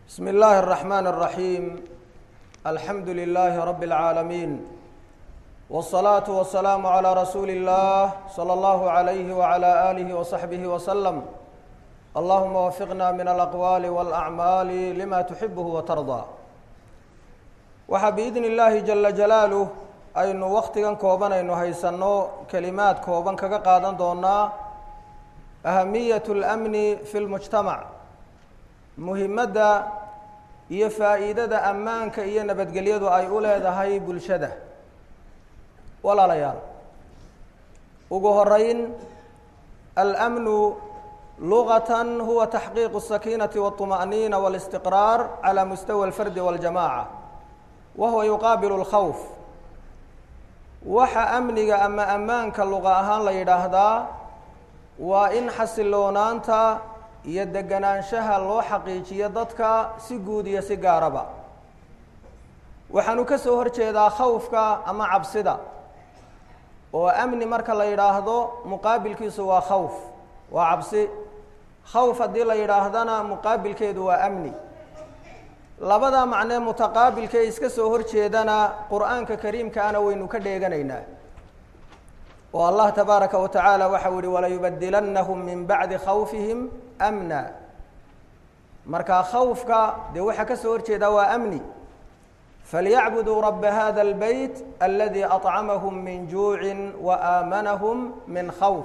بسم الله الرحمن الرحيم الحمد لله رب العالمين والصلاة والسلام على رسول الله صلى الله عليه وعلى آله وصحبه وسلم اللهم وفقنا من الأقوال والأعمال لما تحبه وترضى waxaa biidn illaahi jala jalaaluh aynu wakhtigan kooban aynu haysanno kelimaad kooban kaga qaadan doonaa ahamiyat اlamni fi lmujtamac muhimadda iyo faa'iidada ammaanka iyo nabadgelyadu ay u leedahay bulshada walaalayaal ugu horeyn almnu lugatan huwa taxqiiqu الsakiinati wالطuma'niina wاlistiqraar calى mustawa اlfardi wاljamaca wahuwa yuqaabilu اlkhawf waxa amniga ama ammaanka luqa ahaan la yidhaahdaa waa in xasiloonaanta iyo deganaanshaha loo xaqiijiyo dadka si guud iyo si gaaraba waxaanu ka soo hor jeedaa khawfka ama cabsida oo amni marka la yidhaahdo muqaabilkiisu waa khawf waa cabsi khawf haddii la yidhaahdana muqaabilkeedu waa amni labada macnee mutaqaabilka ee iska soo hor jeedana qur-aanka kariimkaana waynu ka dheeganaynaa oo allah tabaaraka wa tacaala waxau yihi walayubadilannahum min bacdi khawfihim amna markaa khawfka dee waxaa ka soo hor jeedaa waa amni falyacbuduu raba hada اlbeyt aladi aطcamahum min juucin wa aamanahum min khawf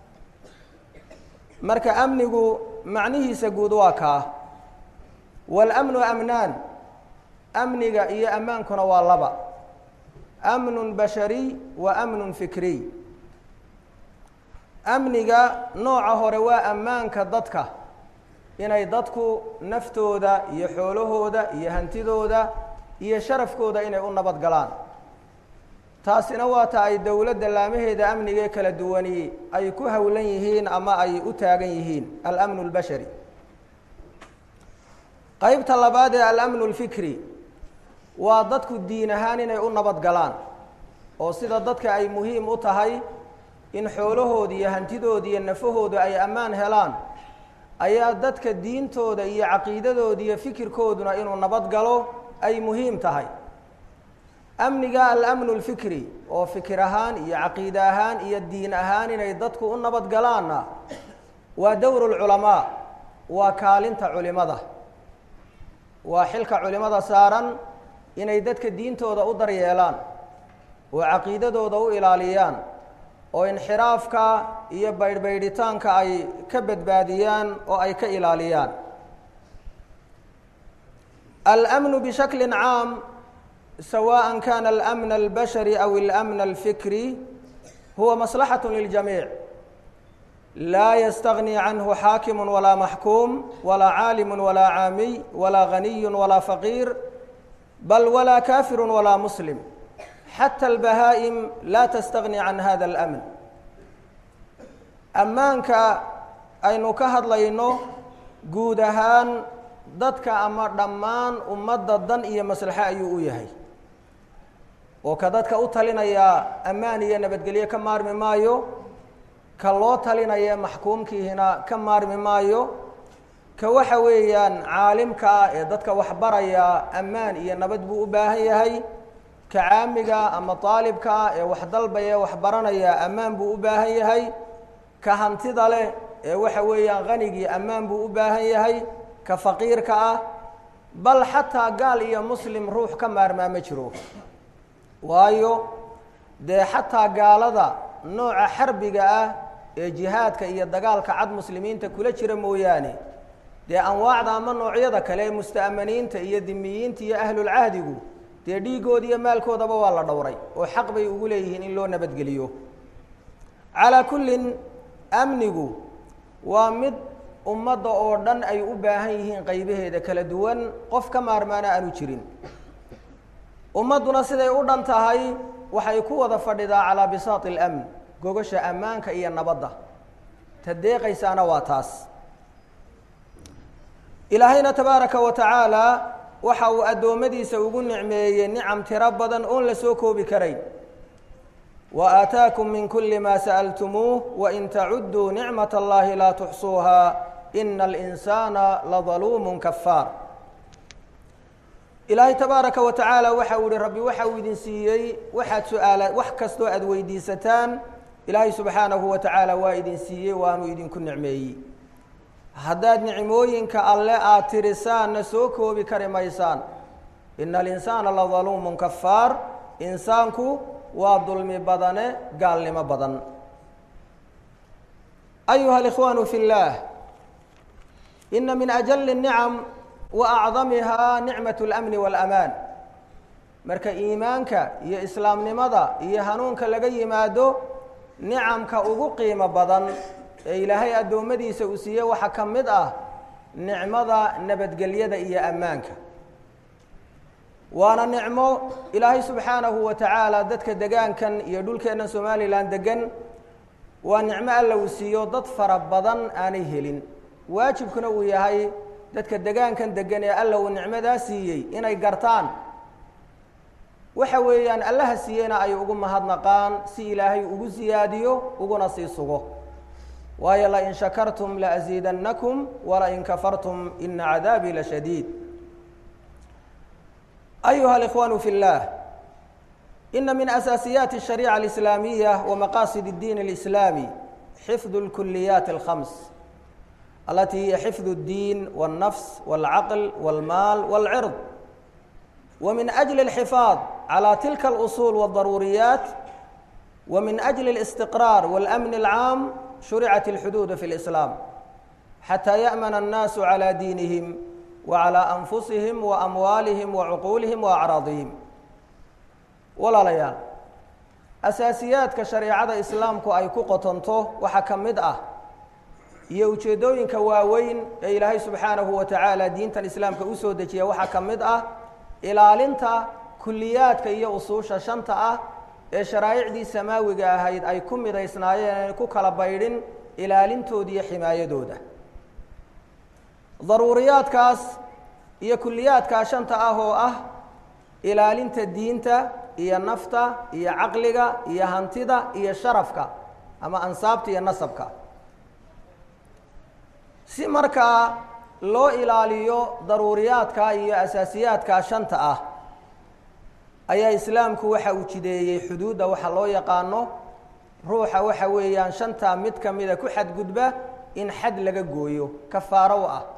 marka amnigu macnihiisa guud waa kaa wاlamnu amnaan amniga iyo ammaankuna waa laba amnu bashariy wa amnu fikriy amniga nooca hore waa ammaanka dadka inay dadku naftooda iyo xoolahooda iyo hantidooda iyo sharafkooda inay u nabad galaan taasina waa ta ay dowladda laamaheeda amnigae kala duwani ay ku howlan yihiin ama ay u taagan yihiin alamnu اlbashari qaybta labaad ee alamnu اlfikri waa dadku diin ahaan inay u nabad galaan oo sida dadka ay muhiim u tahay in xoolahooda iyo hantidooda iyo nafahooda ay ammaan helaan ayaa dadka diintooda iyo caqiidadooda iyo fikirkooduna inuu nabad galo ay muhiim tahay amniga alamnu اlfikri oo fikir ahaan iyo caqiide ahaan iyo diin ahaan inay dadku u nabad galaanna waa dowr اlculamaa waa kaalinta culimada waa xilka culimada saaran inay dadka diintooda u daryeelaan oo caqiidadooda u ilaaliyaan oo inxiraafka iyo baydhbaydhitaanka ay ka badbaadiyaan oo ay ka ilaaliyaan almnu bishakli caam sawaءa kana almn اlbashari aw اlamn اlfikri huwa maslaxaة liljamiic laa ystagni canhu xaakimu walaa maxkuum walaa caalimu walaa caamiy walaa ganiyu walaa faqiir bal walaa kafiru walaa muslim xata albahaa'im laa tastagni can hada اlamn ammaanka aynu ka hadlayno guud ahaan dadka ama dhammaan ummadda dan iyo maslaxo ayuu u yahay oo ka dadka u talinayaa ammaan iyo nabadgelyo ka maarmi maayo ka loo talinaya maxkuumkiihina ka maarmi maayo ka waxa weeyaan caalimka ah ee dadka waxbaraya ammaan iyo nabad buu u baahan yahay ka caamiga ama daalibka ah ee wax dalbaya wax baranaya ammaan buu u baahan yahay ka hantida leh ee waxa weeyaan hanigii ammaan buu u baahan yahay ka faqiirka ah bal xataa gaal iyo muslim ruux ka maarmaa ma jiro waayo dee xataa gaalada nooca xarbiga ah ee jihaadka iyo dagaalka cad muslimiinta kula jira mooyaane dee anwaacda ama noocyada kale ee musta'maniinta iyo dimiyiinta iyo ahlulcahdigu dee dhiigooda iyo maalkoodaba waa la dhowray oo xaq bay ugu leeyihiin in loo nabadgeliyo calaa kullin amnigu waa mid ummadda oo dhan ay u baahan yihiin qaybaheeda kala duwan qof ka maarmaana aanu jirin ummadduna siday u dhan tahay waxay ku wada fadhidaa calaa bisaati اlamn gogasha ammaanka iyo nabadda ta deeqaysaana waa taas ilaahayna tabaaraka wa tacaala waxa uu addoommadiisa ugu nicmeeyey nicam tiro badan oon la soo koobi karayn wa aataakum min kuli ma sa'altumuuh wain tacuduu nicmat allahi laa tuxsuuha ina alinsaana ladaluumun kafaar ilaahay tabaaraka wa tacaala waxa uu yihi rabbi waxa uu idin siiyey waxaad su-aala wax kastoo aada weydiisataan ilaahay subxaanahu wa tacaala waa idin siiyey waanu idinku nicmeeyey haddaad nicmooyinka alle aada tirisaanna soo koobi kari maysaan ina alinsaana la daluumun kafaar insaanku waa dulmi badane gaalnimo badan ayuha alikhwaanu fi اllaah ina min ajali الnicam wa acdamihaa nicmat اlamni waalamaan marka iimaanka iyo islaamnimada iyo hanuunka laga yimaado nicamka ugu qiimo badan ee ilaahay addoommadiisa uu siiye waxaa ka mid ah nicmada nabadgelyada iyo ammaanka waana nicmo ilaahay subxaanahu wa tacaala dadka degaankan iyo dhulkeennan somalilan degan waa nicmo alla uu siiyo dad fara badan aanay helin waajibkuna uu yahay dadka degaankan degan ee alla uu nicmadaa siiyey inay gartaan waxa weeyaan allaha siiyeyna ay ugu mahadnaqaan si ilaahay ugu siyaadiyo uguna sii sugo waayo lain shakartum laasiidannakum walain kafartum ina cadaabii lashadiid ayuha alikhwaanu fi اllah ina min asaasiyaati الshariica alislaamiya wamaqasid اddiin اlislaami xifdu اlkuliyaat اlkhams alati hiya xifdu اddiin wاlnafs wاlcaql wاlmaal wاlcird ومن أجل الحفاظ على تلك الأصول والضروريات ومن أجل الاستقرار والأمن العام شرعت الحدود في الإسلام حتى يأمن الناس على دينهم وعلى أنفسهم وأموالهم وعقولهم وأعراضهم ولا ليال أساسيات كشريعة إسلامك أي كقطنته وحكمد أه iyo ujeedooyinka waaweyn ee ilaahay subxaanahu wa tacaala diintan islaamka usoo dejiya waxaa ka mid ah ilaalinta kuliyaadka iyo usuusha shanta ah ee sharaa'icdii samaawiga ahayd ay ku midaysnaayeen aanay ku kala baydhin ilaalintooda iyo ximaayadooda daruuriyaadkaas iyo kuliyaadkaa shanta ah oo ah ilaalinta diinta iyo nafta iyo caqliga iyo hantida iyo sharafka ama ansaabta iyo nasabka si markaa loo ilaaliyo daruuriyaadka iyo asaasiyaadka shanta ah ayaa islaamku waxa uu jideeyey xuduudda waxa loo yaqaano ruuxa waxa weeyaan shantaa mid ka mida ku xadgudba in xad laga gooyo kafaaro u ah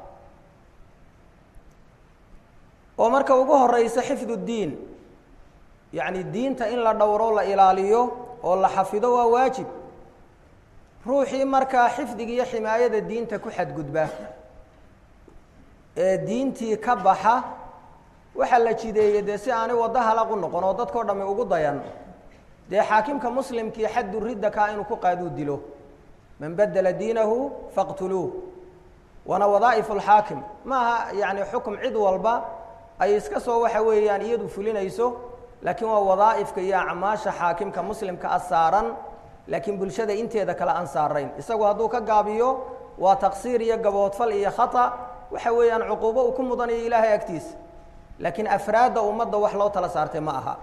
oo marka ugu horeysa xifdu ddiin yacni diinta in la dhowro la ilaaliyo oo la xafido waa waajib ruuxii markaa xifdiga iyo ximaayada diinta ku xadgudba ee diintii ka baxa waxaa la jideeyey dee si aanay waddo halaqu noqon oo dadkao dhami ugu dayan dee xaakimka muslimkii xaddu ridda kaa inuu ku qaaduu dilo man badela diinahu faqtuluuh waana wadaa'ifu lxaakim ma aha yacni xukum cid walba ay iska soo waxa weeyaan iyadu fulinayso laakiin waa wadaa'ifka iyo acmaasha xaakimka muslimka a saaran laakiin bulshada inteeda kale aan saarayn isagu hadduu ka gaabiyo waa taqsiir iyo gaboodfal iyo khata waxa weeyaan cuquubo uu ku mudanayo ilaahay agtiisa laakiin afraadda ummadda wax loo tala saartay ma aha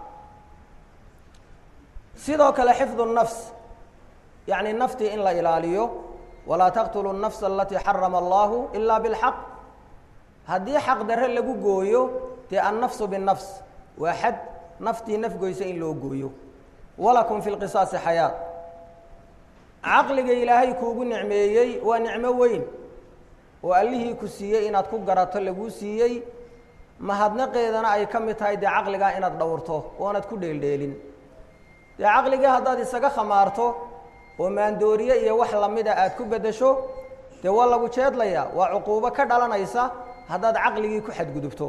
sidoo kale xifdu nafs yacni naftii in la ilaaliyo walaa taqtulu nafsa alatii xarama allahu ilaa bilxaq haddii xaq darre lagu gooyo dee annafsu binnafs waa xad naftii nafgoysa in loo gooyo walakum fi lqisaasi xayaat caqliga ilaahay kuugu nicmeeyey waa nicmo weyn oo allihii ku siiyey inaad ku garato laguu siiyey mahadnaqeedana ay ka mid tahay dee caqligaa inaad dhowrto oonaad ku dheeldheelin dee caqligii haddaad isaga khamaarto oo maandooriye iyo wax lamida aad ku beddesho dee waa lagu jeedlayaa waa cuquubo ka dhalanaysa haddaad caqligii ku xadgudubto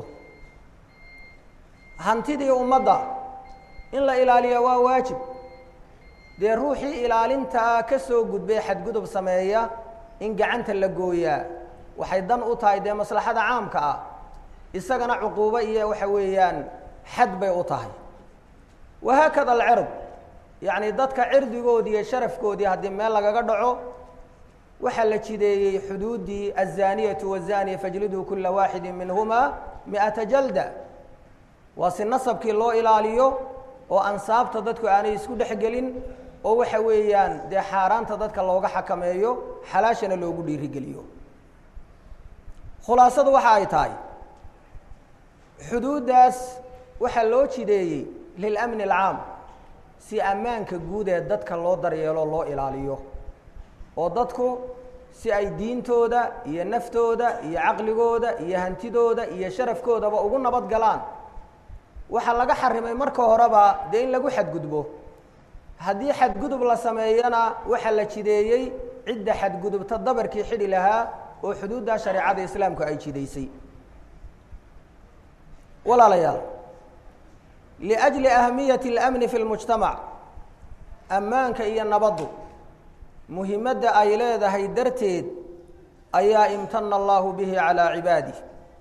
hantidii ummadda in la ilaaliyo waa waajib dee ruuxii ilaalintaa ka soo gudbay xadgudub sameeya in gacanta la gooyaa waxay dan u tahay dee maslaxada caamka ah isagana cuquubo iyo waxa weeyaan xad bay u tahay wahaakada alcird yacni dadka cirdigoodii iyo sharafkoodii haddii meel lagaga dhaco waxaa la jideeyey xuduuddii azaniyatu wazaniya fajliduu kula waaxidi minhuma mi'ata jalda waa si nasabkii loo ilaaliyo oo ansaabta dadku aanay isku dhexgelin oo waxa weeyaan dee xaaraanta dadka looga xakameeyo xalaashana loogu dhiirigeliyo khulaasadu waxa ay tahay xuduuddaas waxaa loo jideeyey lilamni alcaam si ammaanka guud ee dadka loo daryeelo loo ilaaliyo oo dadku si ay diintooda iyo naftooda iyo caqligooda iyo hantidooda iyo sharafkoodaba ugu nabad galaan waxaa laga xarimay marka horeba dee in lagu xadgudbo haddii xadgudub la sameeyana waxaa la jideeyey cidda xadgudubta dabarkii xidhi lahaa oo xuduudda shareecada islaamku ay jidaysay walaalayaal liajli ahamiyati اlamni fi lmujtamac ammaanka iyo nabaddu muhimadda ay leedahay darteed ayaa imtana allahu bihi calaa cibaadih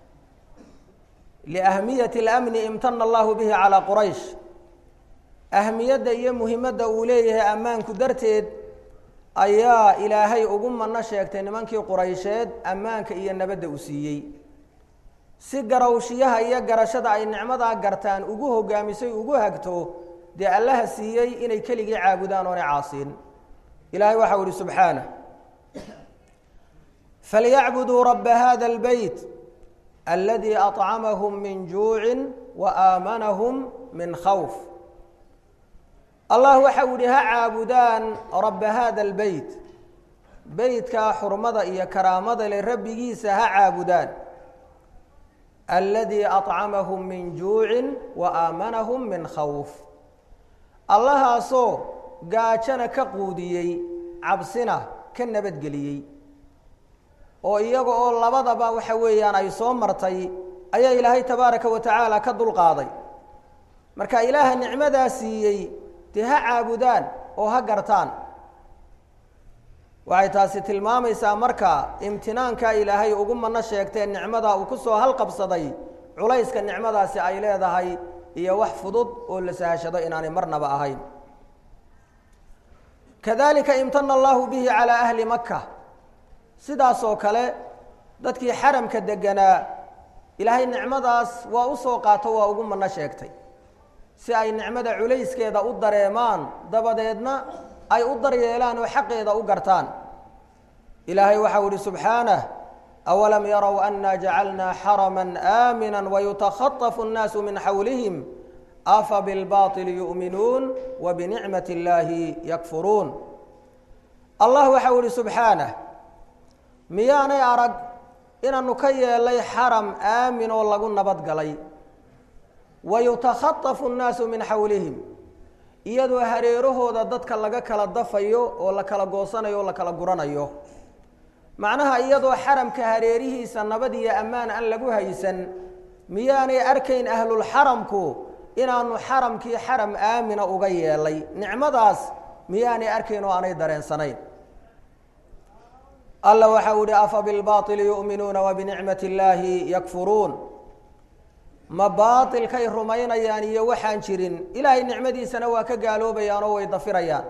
liahmiyati اlamni imtana allahu bihi calaa quraysh ahmiyadda iyo muhimadda uu leeyahay ammaanku darteed ayaa ilaahay ugu mano sheegtay nimankii quraysheed ammaanka iyo nabadda u siiyey si garawshiyaha iyo garashada ay nicmadaa gartaan ugu hogaamisay ugu hagto dee allaha siiyey inay keligii caabudaan oonay caasiin ilaahay waxau ihi subxaanah falyacbuduu rabba hada اlbeyt aladii aطcamahum min juucin wa aamanahum min khawf allah waxau ihi ha caabudaan rabba hada اlbeyt beytkaa xurmada iyo karaamada le rabbigiisa ha caabudaan aladii aطcamahum min juucin wa aamanahum min khawf allahaasoo gaajana ka quudiyey cabsina ka nabadgeliyey oo iyaga oo labadaba waxa weeyaan ay soo martay ayaa ilaahay tabaaraka wa tacaala ka dulqaaday marka ilaaha nicmadaa siiyey dee ha caabudaan oo ha gartaan waxay taasi tilmaamaysaa marka imtinaanka ilaahay ugu mano sheegtee nicmada uu ku soo halqabsaday culayska nicmadaasi ay leedahay iyo wax fudud oo la sahashado inaanay marnaba ahayn kadalika imtana allahu bihi calaa ahli maka sidaasoo kale dadkii xaramka deganaa ilaahay nicmadaas waa u soo qaato waa ugu mano sheegtay si ay nicmada culayskeeda u dareemaan dabadeedna ay u daryeelaan oo xaqeeda u gartaan ilaahay waxau ihi subxaanah awalam yarow anna jacalnaa xarama aamina wayutakhatafu اnnaasu min xawlihim afa bilbaطili yu'minuun wa binicmat اllaahi yakfuruun allah waxau ihi subxaanah miyaanay arag inaanu ka yeelay xaram aamin oo lagu nabad galay wayutakhatafu nnaasu min xawlihim iyadoo hareerahooda dadka laga kala dafayo oo la kala goosanayo oo la kala guranayo macnaha iyadoo xaramka hareerihiisa nabad iyo ammaan aan lagu haysan miyaanay arkayn ahlulxaramku inaanu xaramkii xaram aamina uga yeelay nicmadaas miyaanay arkayn oo aanay dareensanayn alla waxa uu ihi afa bilbaطili yu'minuuna wa binicmati اllaahi yakfuruun ma baailkay rumaynayaan iyo waxaan jirin ilaahay nicmadiisana waa ka gaaloobayaan oo way dafirayaan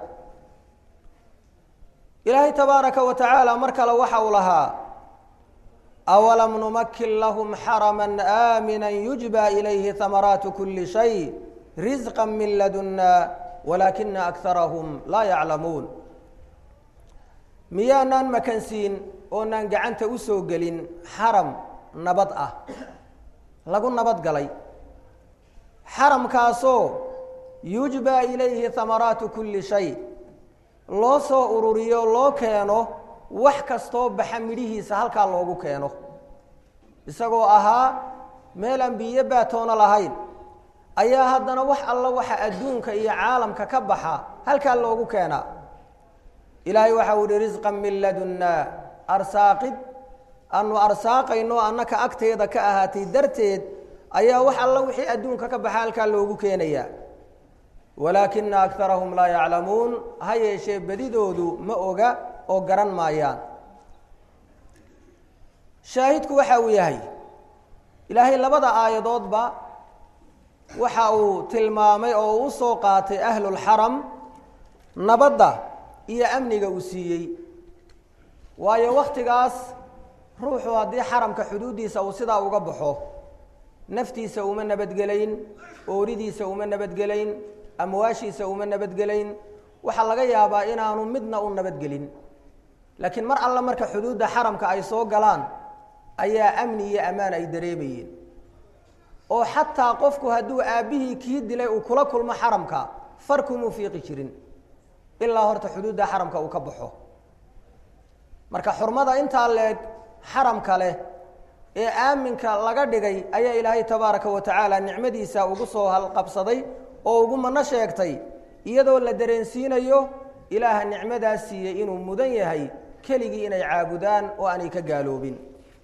ilaahay tabaaraka wa tacaala mar kale waxa uu lahaa awalam numakin lahum xarama aamina yujba ilayhi hamaraatu kuli shay risqa min laduna walaakina akarahum laa yaclamuun miyaanaan makansiin oonaan gacanta u soo gelin xaram nabad ah lagu nabad galay xaramkaasoo yujbaa ilayhi hamaraatu kulli shay loo soo ururiyo loo keeno wax kastoo baxa midhihiisa halkaa loogu keeno isagoo ahaa meel aan biyo baatoono lahayn ayaa haddana wax alla waxa adduunka iyo caalamka ka baxa halkaa loogu keenaa ilaahay waxa uu ihi risqan min ladunna arsaaqid aanu arsaaqayno annaka agteeda ka ahaatay darteed ayaa wax alla wixii adduunka ka baxa halkaa loogu keenayaa walaakina akarahum laa yaclamuun ha yeeshee bedidoodu ma oga oo garan maayaan shaahidku waxa uu yahay ilaahay labada aayadoodba waxa uu tilmaamay oo u soo qaatay ahlulxaram nabadda iyo amniga uu siiyey waayo wakhtigaas ruuxu haddii xaramka xuduuddiisa uu sidaa uga baxo naftiisa uma nabadgelayn ooridiisa uma nabadgelayn amwaashiisa uma nabadgelayn waxaa laga yaabaa inaanu midna u nabadgelin laakiin mar alle marka xuduudda xaramka ay soo galaan ayaa amni iyo ammaan ay dareemayeen oo xataa qofku hadduu aabbihii kii dilay uu kula kulmo xaramka far kumuu fiiqi jirin ilaa horta xuduudda xaramka uu ka baxo marka xurmada intaa leeg xaramka leh ee aaminka laga dhigay ayaa ilaahay tabaaraka wa tacaala nicmadiisa ugu soo halqabsaday oo ugu mano sheegtay iyadoo la dareensiinayo ilaaha nicmadaas siiyey inuu mudan yahay keligii inay caabudaan oo aanay ka gaaloobin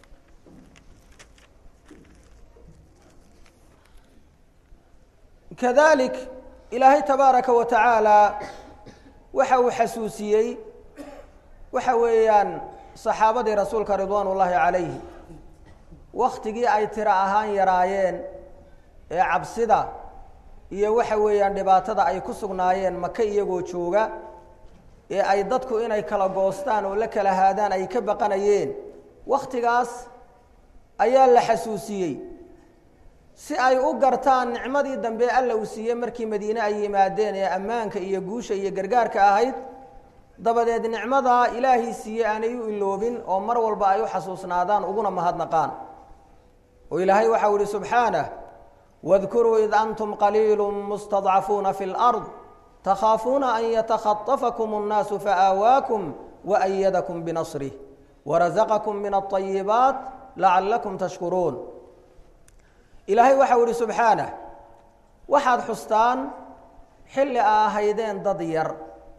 kadalik ilaahay tabaaraka wa tacaala waxa uu xasuusiyey waxa weeyaan saxaabadii rasuulka ridwaan ullaahi calayhi waktigii ay tiro ahaan yaraayeen ee cabsida iyo waxa weeyaan dhibaatada ay ku sugnaayeen maka iyagoo jooga ee ay dadku inay kala goostaan oo la kala haadaan ay ka baqanayeen wakhtigaas ayaa la xasuusiyey si ay u gartaan nicmadii dambe alla uu siiyey markii madiine ay yimaadeen ee ammaanka iyo guusha iyo gargaarka ahayd dabadeed nicmadaa ilaahii siiyey aanay u iloobin oo mar walba ay u xasuusnaadaan uguna mahadnaqaan oo ilaahay waxau ihi subxaanah wadkuruu id antum qaliilu mustadcafuuna fi lard takhaafuuna an yatakhatafakum اnnaasu faآawaakum waأyadakum binasrih warazaqakum min aلطayibaat lacalakum tashkuruun ilaahay waxau ihi subxaanah waxaad xustaan xilli a ahaydeen dad yar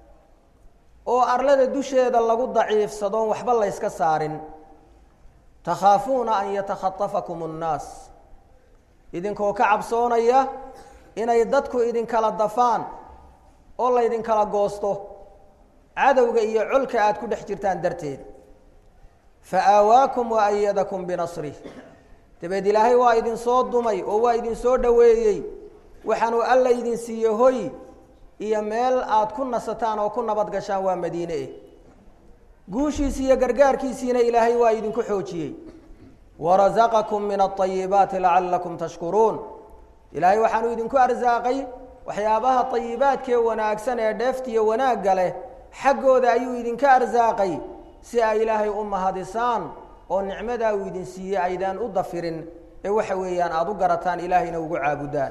oo arlada dusheeda lagu daciifsadoon waxba layska saarin takhaafuuna an yatakhatafakum اnnaas idinkoo ka cabsoonaya inay dadku idinkala dafaan oo laydinkala goosto cadowga iyo colka aad ku dhex jirtaan darteed fa aawaakum wa ayadakum binasrih dabeed ilaahay waa idinsoo dumay oo waa idinsoo dhoweeyey waxaanuu alla idin siiye hoy iyo meel aad ku nasataan oo ku nabad gashaan waa madiine eh guushiisi iyo gargaarkiisiina ilaahay waa idinku xoojiyey warazaqakum min alayibaati lacalakum tashkuruun ilaahay waxaanuu idinku arsaaqay waxyaabaha ayibaadkee wanaagsan ee dheeftiyo wanaagga leh xaggooda ayuu idinka arsaaqay si ay ilaahay u mahadisaan oo nicmadaa uu idin siiyey aydaan u dafirin ee waxa weeyaan aada u garataan ilaahayna ugu caabudaan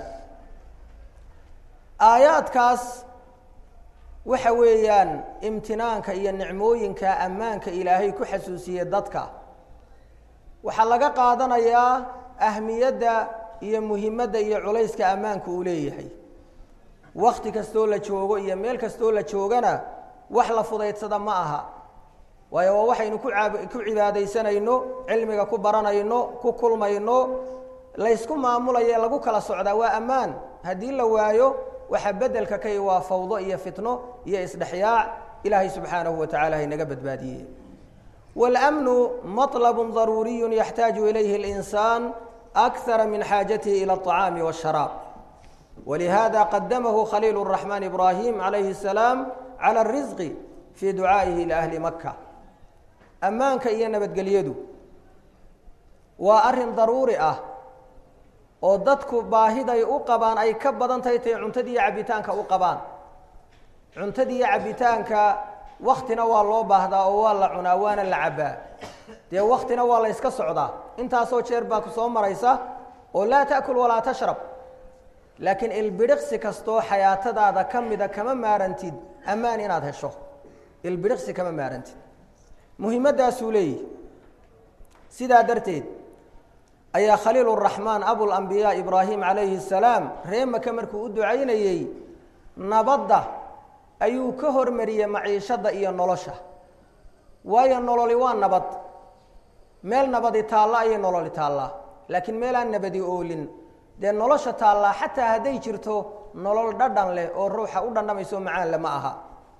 aayaadkaas waxa weeyaan imtinaanka iyo nicmooyinka ammaanka ilaahay ku xasuusiyey dadka waxaa laga qaadanayaa ahmiyadda iyo muhimadda iyo culayska ammaanku uu leeyahay wakti kastoo la joogo iyo meel kastoo la joogana wax la fudaydsada ma aha waayo waa waxaynu ku aab ku cibaadaysanayno cilmiga ku baranayno ku kulmayno laysku maamulayo ee lagu kala socdaa waa ammaan haddii la waayo waxaa bedelka kay waa fawdo iyo fitno iyo isdhexyaac ilaahay subxaanahu wa tacala haynaga badbaadiye wاlأmnu maطlb ضaruuriyu yaxtaaju ilayhi اlinsaan أkara min xaajatihi ilى الطacaami والsharaab walihada qadamahu khaliil الرaحman ibrahim عalayhi الsalaam calى الrisqi fii ducaa'ihi liahli maka ammaanka iyo nabadgelyadu waa arrin daruuri ah oo dadku baahiday u qabaan ay ka badan tahay tay cuntadiiyo cabbitaanka u qabaan cuntadiiyo cabbitaanka waktina waa loo baahdaa oo waa la cunaa waana la cabbaa dee waktina waa la yska socdaa intaasoo jeer baa ku soo maraysa oo laa ta'kul walaa tashrab laakiin ilbidhiqsi kastoo xayaatadaada ka mida kama maarantid ammaan inaad hesho ilbidhiqsi kama maarantid muhimaddaasuu leeyihi sidaa darteed ayaa khaliil الraxmaan abulambiyaa ibraahim calayhi الsalaam ree maka markuu u ducaynayey nabadda ayuu ka hormariyey maciishadda iyo nolosha waayo nololi waa nabad meel nabadi taalla ayay nololi taallaa laakiin meelaan nabadi oolin dee nolosha taallaa xataa hadday jirto nolol dhadhan leh oo ruuxa u dhandhamayso macaan lama aha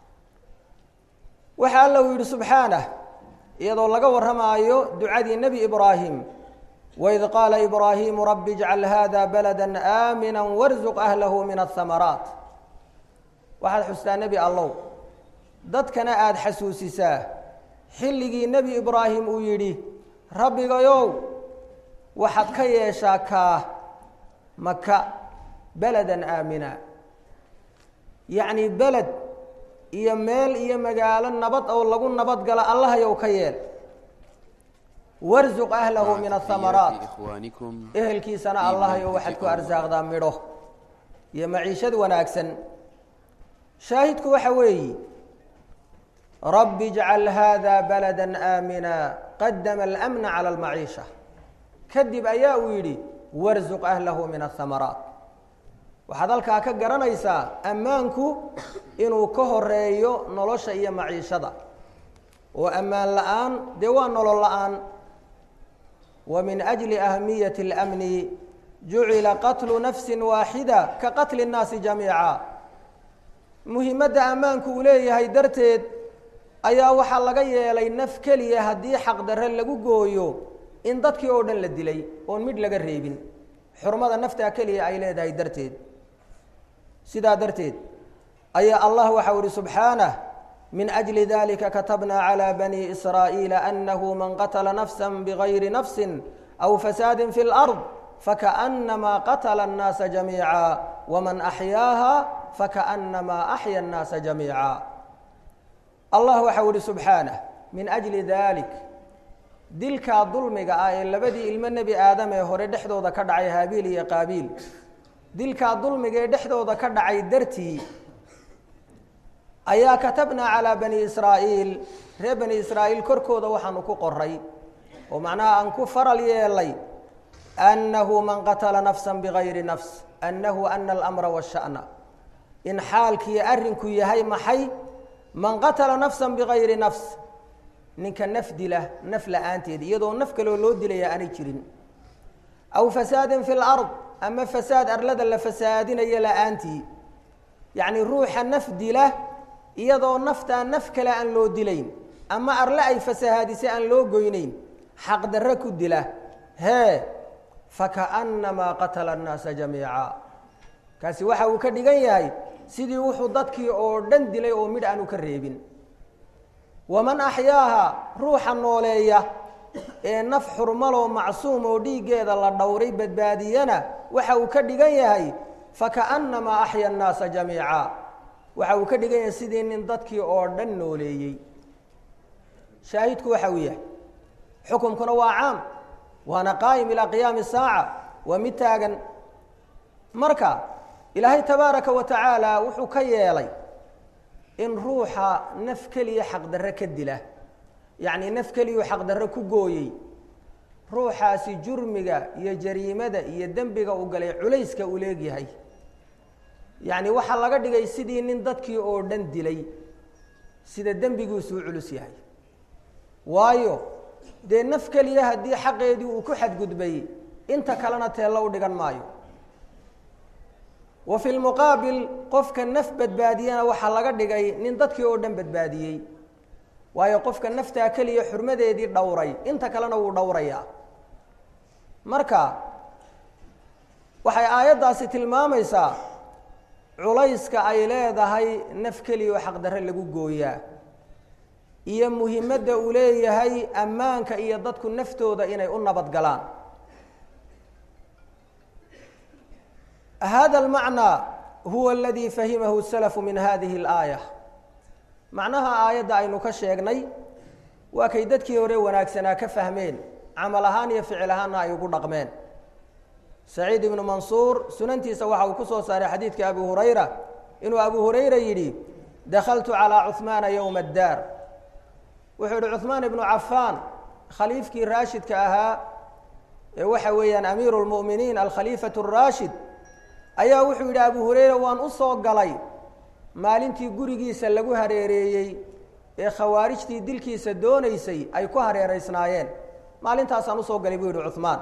waxa alla uu yidhi subxaanah iyadoo laga warramaayo ducadii nebi ibraahim waid qaala ibraahimu rabbi ijcal hada balada aamina warzuq ahlahu min ahamaraat waxaad xustaa nebi allow dadkana aada xasuusisaa xilligii nebi ibraahim uu yidhi rabbigayow waxaad ka yeeshaa kaa maka beladan aamina yacni beled iyo meel iyo magaalo nabad oo lagu nabad gala allahayow ka yeel warsuq ahlahu min athamaraat إخوانكم ehelkiisana allahayo waxaad ku arsaaqdaa midho iyo maciishad wanaagsan shaahidku waxa weeyi rabbi ijcal hada balada aamina qadama alamna cala almaciisha kadib ayaa uu yidhi warsuq ahlahu min athamaraat waxaad halkaa ka garanaysaa ammaanku inuu ka horeeyo nolosha iyo maciishada oo ammaan la-aan dee waa nolol la-aan wa min ajli ahamiyati اlamni jucila qatlu nafsi waaxida ka qatli الnaasi jamiica muhimadda ammaanku uu leeyahay darteed ayaa waxaa laga yeelay naf keliya haddii xaqdarre lagu gooyo in dadkii oo dhan la dilay oon midh laga reebin xurmada naftaa keliya ay leedahay darteed sidaa darteed ayaa allah waxau ihi subxaanah min ajli dalika katabna calى bani israa'iila anahu man qatla nafsa bgayri nafsi aw fasaadi fi اlأrض fakaأnamaa qatla الnaasa jamiica wman axyaaha fakaأnamaa axya الnaasa jamiica allah waxau ihi subxaanah min ajli dalik dilkaa dulmiga ah ee labadii ilmo nebi aadam ee hore dhexdooda ka dhacay haabiil iyo qaabiil dilkaa dulmiga ee dhexdooda ka dhacay dartii ayaa katabnaa calaa bani israa'iil reer bani israa'iil korkooda waxaanu ku qoray oo macnaha aan ku faral yeelay annahu man qatala nafsa bigayri nafs annahu ana alamra washa'na in xaalkiiyo arrinku yahay maxay man qatala nafsa bigayri nafs ninka naf dila naf la-aanteed iyadoo naf kaloo loo dilaya aanay jirin aw fasaadin fi lard ama fasaad arlada la fasaadinayo la-aantii yacni ruuxa naf dila iyadoo naftaa naf kale aan loo dilayn ama arle ay fasahaadisay aan loo goynayn xaqdarre ku dila hee fakaأnamaa qatala الnaasa jamiica kaasi waxa uu ka dhigan yahay sidii wuxuu dadkii oo dhan dilay oo midh aanu ka reebin waman axyaaha ruuxa nooleeya ee naf xurmaloo macsuum oo dhiiggeeda la dhowray badbaadiyana waxa uu ka dhigan yahay fakaأnamaa axya الnaasa jamiica waxa uu ka dhigan yahay sidii nin dadkii oo dhan nooleeyey shaahidku waxa uu yahay xukumkuna waa caam waana qaa'im ilaa qiyaami saaca waa mid taagan marka ilaahay tabaaraka wa tacaala wuxuu ka yeelay in ruuxa naf keliya xaqdarre ka dila yacnii naf keliyuu xaqdarre ku gooyey ruuxaasi jurmiga iyo jariimada iyo dembiga uu galay culayska uu leegyahay yacni waxaa laga dhigay sidii nin dadkii oo dhan dilay sida dembigiisuu culus yahay waayo dee naf keliya haddii xaqeedii uu ku xadgudbay inta kalena teello u dhigan maayo wa fi lmuqaabil qofka naf badbaadiyana waxaa laga dhigay nin dadkii oo dhan badbaadiyey waayo qofka naftaa keliya xurmadeedii dhowray inta kalena wuu dhowrayaa marka waxay aayaddaasi tilmaamaysaa culayska ay leedahay naf keliya oo xaqdarre lagu gooyaa iyo muhimadda uu leeyahay ammaanka iyo dadku naftooda inay u nabad galaan hada almacnaa huwa aladii fahimahu salafu min hadihi اlaaya macnaha aayadda aynu ka sheegnay waa kay dadkii hore wanaagsanaa ka fahmeen camal ahaan iyo ficil ahaanna ay ugu dhaqmeen saciid ibnu mansuur sunantiisa waxa uu ku soo saaray xadiidka abu hurayra inuu abu hurayra yidhi dakhaltu calىa cuثmaana yowma اddaar wuxuu yihi cuثmaan ibnu cafaan khaliifkii raashidka ahaa ee waxa weeyaan amiiru اlmu'miniin alkhaliifaة الraashid ayaa wuxuu yidhi abu hurayra waan u soo galay maalintii gurigiisa lagu hareereeyey ee khawaarijtii dilkiisa doonaysay ay ku hareeraysnaayeen maalintaasaan usoo galay buu yihi cuثmaan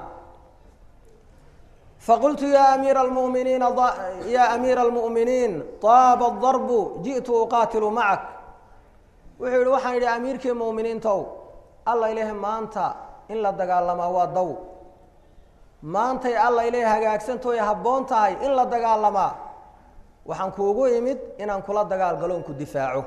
faqultu ya amiira almuminiina ya amiira almu'miniin taaba darbu ji'tu uqaatilu macak wuxuu yihi waxaan yidhi amiirkii mu'miniintow alla ilaahi maanta in la dagaalamaa waa daw maantay alla ilaahi hagaagsantoy habboon tahay in la dagaalamaa waxaan kuugu imid inaan kula dagaal galoon ku difaaco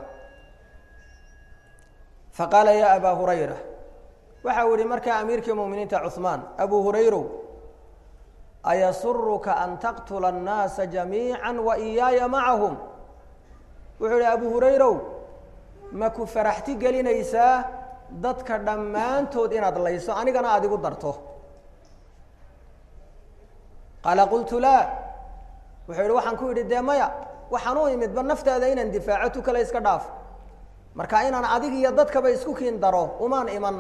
faqaala ya abaa hurayra waxa uu yihi markaa amiirkii mu'miniinta cuثmaan abu hurayrow ayasuruka an taqtula annaasa jamiica wa iyaaya macahum wuxuu yihi abu hurayrow ma ku faraxti gelinaysaa dadka dhammaantood inaad layso anigana aada igu darto qaala qultu laa wuxuu yihi waxaan ku yidhi dee maya waxaan u imidba naftaada inaan difaaco tu kale iska dhaaf marka inaan adig iyo dadkaba isku kiin daro umaan iman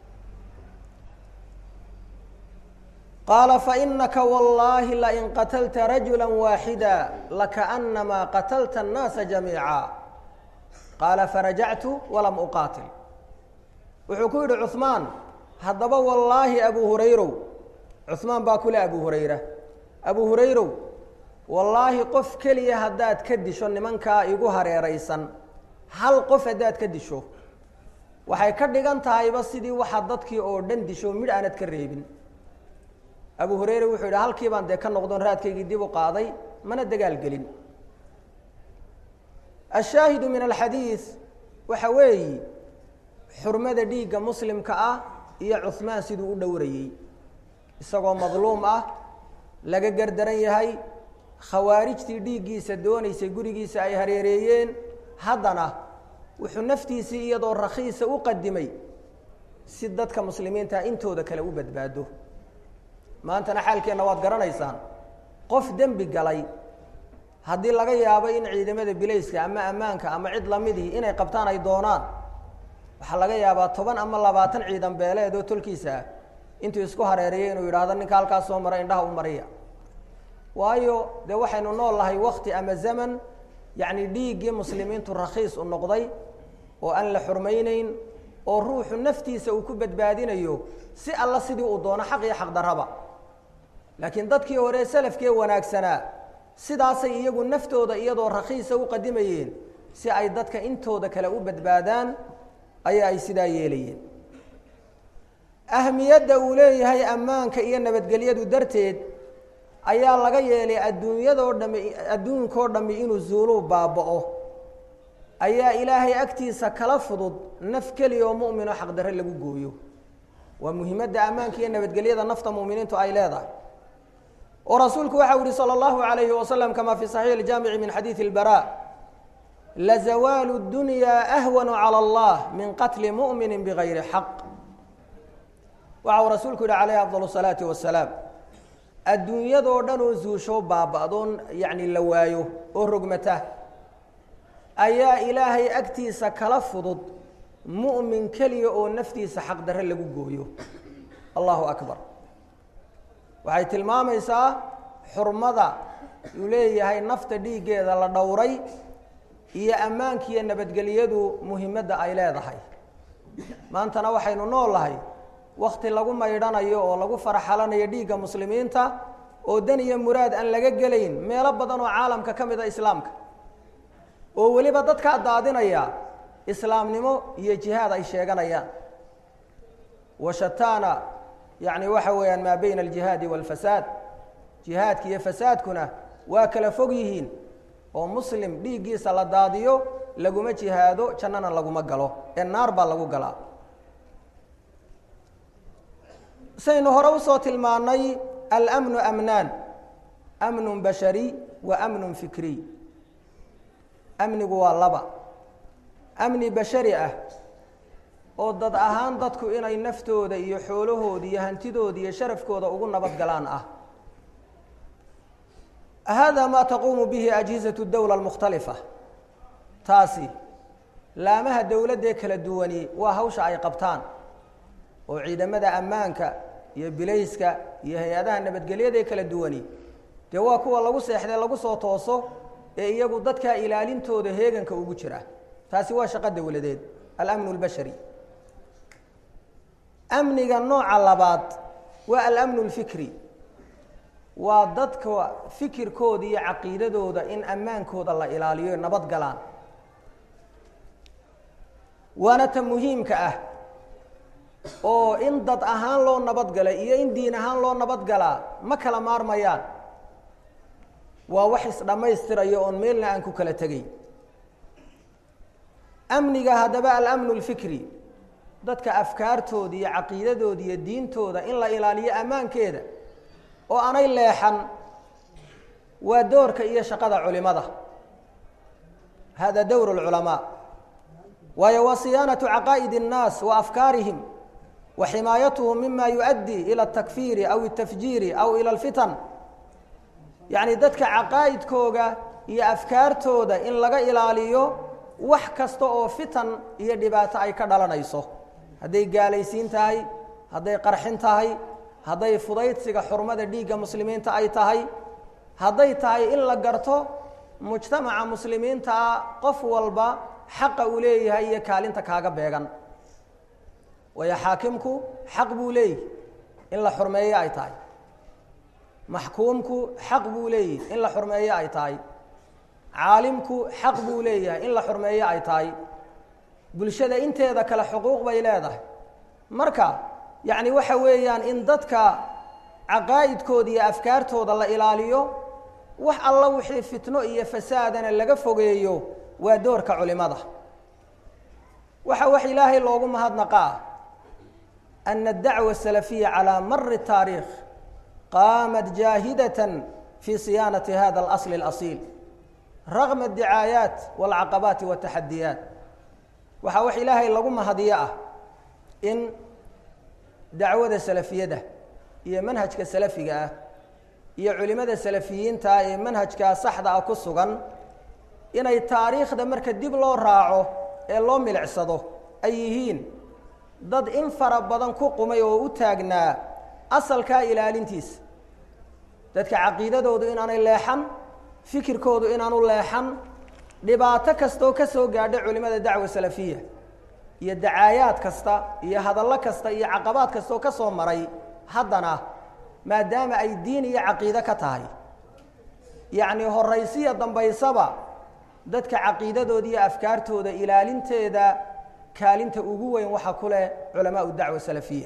qaala fainaka wallahi lain qatalta rajula waaxida lakaأnamaa qatalta الnaasa jamiica qaala farajactu walam uqaatil wuxuu ku yidhi cuثmaan haddaba wallaahi abu hurayrow cuثmaan baa kule abu hurayra abu hurayrow wallaahi qof keliya haddaad ka disho nimankaa igu hareeraysan hal qof haddaad ka disho waxay ka dhigan tahayba sidii waxaad dadkii oo dhan disho midh aanad ka reebin abu hurayre wuxuu yidhi halkii baan dee ka noqdon raadkaygii dib u qaaday mana dagaal gelin ashaahidu min alxadiid waxa weeyi xurmada dhiigga muslimka ah iyo cuhmaan siduu u dhowrayey isagoo madluum ah laga gardaran yahay khawaarijtii dhiiggiisa doonaysay gurigiisa ay hareereeyeen haddana wuxuu naftiisii iyadoo rakhiisa u qadimay si dadka muslimiinta intooda kale u badbaado maantana xaalkeenna waad garanaysaan qof dembi galay haddii laga yaabo in ciidamada bilayska ama ammaanka ama cid lamidii inay qabtaan ay doonaan waxaa laga yaabaa toban ama labaatan ciidan beeleed oo tolkiisa ah intuu isku hareerayay inuu yidhaahdo ninka halkaas soo mara indhaha u mariya waayo dee waxaynu nool nahay wakti ama zaman yacni dhiiggii muslimiintu rakhiis u noqday oo aan la xurmayneyn oo ruuxu naftiisa uu ku badbaadinayo si alla sidii uu doono xaq iyo xaqdarraba laakiin dadkii hore salafkee wanaagsanaa sidaasay iyagu naftooda iyadoo rakhiisa u qadimayeen si ay dadka intooda kale u badbaadaan ayaa ay sidaa yeelayeen ahmiyadda uu leeyahay ammaanka iyo nabadgelyadu darteed ayaa laga yeelay adduunyadoo dhami adduunkoo dhammi inuu zuuluu baaba'o ayaa ilaahay agtiisa kala fudud naf keliya oo mu'minoo xaqdarre lagu gooyo waa muhiimadda ammaanka iyo nabadgelyada nafta mu'miniintu ay leedahay oo rasuulku waxa u yihi salى اllahu عalayhi wasalam kama fi صaxiix اljaamici min xadiidi اlbara lazawaalu اdunya ahwanu calى اllah min qatli mu'mini bigayri xaq waxa uu rasuulku yihi calayhi afضal الsalaati wasalaam adduunyadoo dhan oo zuusho baaba'doon yacni la waayo oo rogmata ayaa ilaahay agtiisa kala fudud mu'min keliya oo naftiisa xaqdarre lagu gooyo allahu akbar waxay tilmaamaysaa xurmada uu leeyahay nafta dhiiggeeda la dhowray iyo ammaankiiyo nabadgelyadu muhimadda ay leedahay maantana waxaynu nool nahay wakti lagu maydhanayo oo lagu faraxalanayo dhiigga muslimiinta oo dan iyo muraad aan laga gelayn meelo badan oo caalamka ka mid a islaamka oo weliba dadkaa daadinaya islaamnimo iyo jihaad ay sheeganayaan washataana yacni waxa weeyaan maa bayna aljihaadi waalfasaad jihaadka iyo fasaadkuna waa kala fog yihiin oo muslim dhiiggiisa la daadiyo laguma jihaado jannana laguma galo ee naar baa lagu galaa saynu hore usoo tilmaanay almnu amnaan amnun bashari wa amnun fikriy amnigu waa laba amni bashari ah oo dad ahaan dadku inay naftooda iyo xoolahooda iyo hantidooda iyo sharafkooda ugu nabad galaan ah hada ma taquumu bihi ajhizatu dowla almukhtalifa taasi laamaha dowladdee kala duwani waa hawsha ay qabtaan oo ciidamada ammaanka iyo bilayska iyo hay-adaha nabadgelyadae kala duwani dee waa kuwa lagu seexdee lagu soo tooso ee iyagu dadkaa ilaalintooda heeganka ugu jira taasi waa shaqo dowladeed alamnu اlbashari amniga nooca labaad waa alamnu اlfikri waa dadka fikirkooda iyo caqiidadooda in ammaankooda la ilaaliyo nabad galaan waana ta muhiimka ah oo in dad ahaan loo nabadgalay iyo in diin ahaan loo nabadgalaa ma kala maarmayaan waa wax isdhammaystirayo oon meelna aan ku kala tegay amniga haddaba alamnu اlfikri dadka afkaartooda iyo caqiidadooda iyo diintooda in la ilaaliyo ammaankeeda oo aanay leexan waa doorka iyo shaqada culimada hada dowr اlculamaa waayo waa siyaanatu caqaa'id الnaas wa afkaarihim wa ximaayatuhum mima yuؤaddi ilى الtakfiiri aw الtafjiiri aw ilى اlfitan yacni dadka caqaa'idkooga iyo afkaartooda in laga ilaaliyo wax kasta oo fitan iyo dhibaato ay ka dhalanayso hadday gaalaysiin tahay hadday qarxin tahay hadday fudaydsiga xurmada dhiigga muslimiinta ay tahay hadday tahay in la garto mujtamaca muslimiintaa qof walba xaqa uu leeyahay iyo kaalinta kaaga beegan waayo xaakimku xaq buu leeyahy in la xurmeeyo ay tahay maxkuumku xaq buu leeyahy in la xurmeeyo ay tahay caalimku xaq buu leeyahay in la xurmeeyo ay tahay bulshada inteeda kale xuquuq bay leedahay marka yacni waxa weeyaan in dadka caqaa'idkooda iyo afkaartooda la ilaaliyo wax alla wixii fitno iyo fasaadana laga fogeeyo waa doorka culimada waxa wax ilaahay loogu mahadnaqaa ana adacwa asalafiya calaa mari taariikh qaamat jaahidatan fi siyaanati hada alasli alasiil ragma adicaayaat walcaqabaati wataxadiyaat waxaa wax ilaahay lagu mahadiyo ah in dacwada salafiyada iyo manhajka salafiga ah iyo culimada salafiyiinta ee manhajkaa saxda ah ku sugan inay taariikhda marka dib loo raaco ee loo milicsado ay yihiin dad in fara badan ku qumay oo u taagnaa asalkaa ilaalintiisa dadka caqiidadoodu inaanay leexan fikirkoodu inaanu leexan dhibaato kastoo ka soo gaadha culimada dacwa salafiya iyo dacaayaad kasta iyo hadallo kasta iyo caqabaad kastaoo ka soo maray haddana maadaama ay diin iyo caqiide ka tahay yacni horaysiya dambaysaba dadka caqiidadooda iyo afkaartooda ilaalinteeda kaalinta ugu weyn waxaa ku leh culamaau dacwa salafiya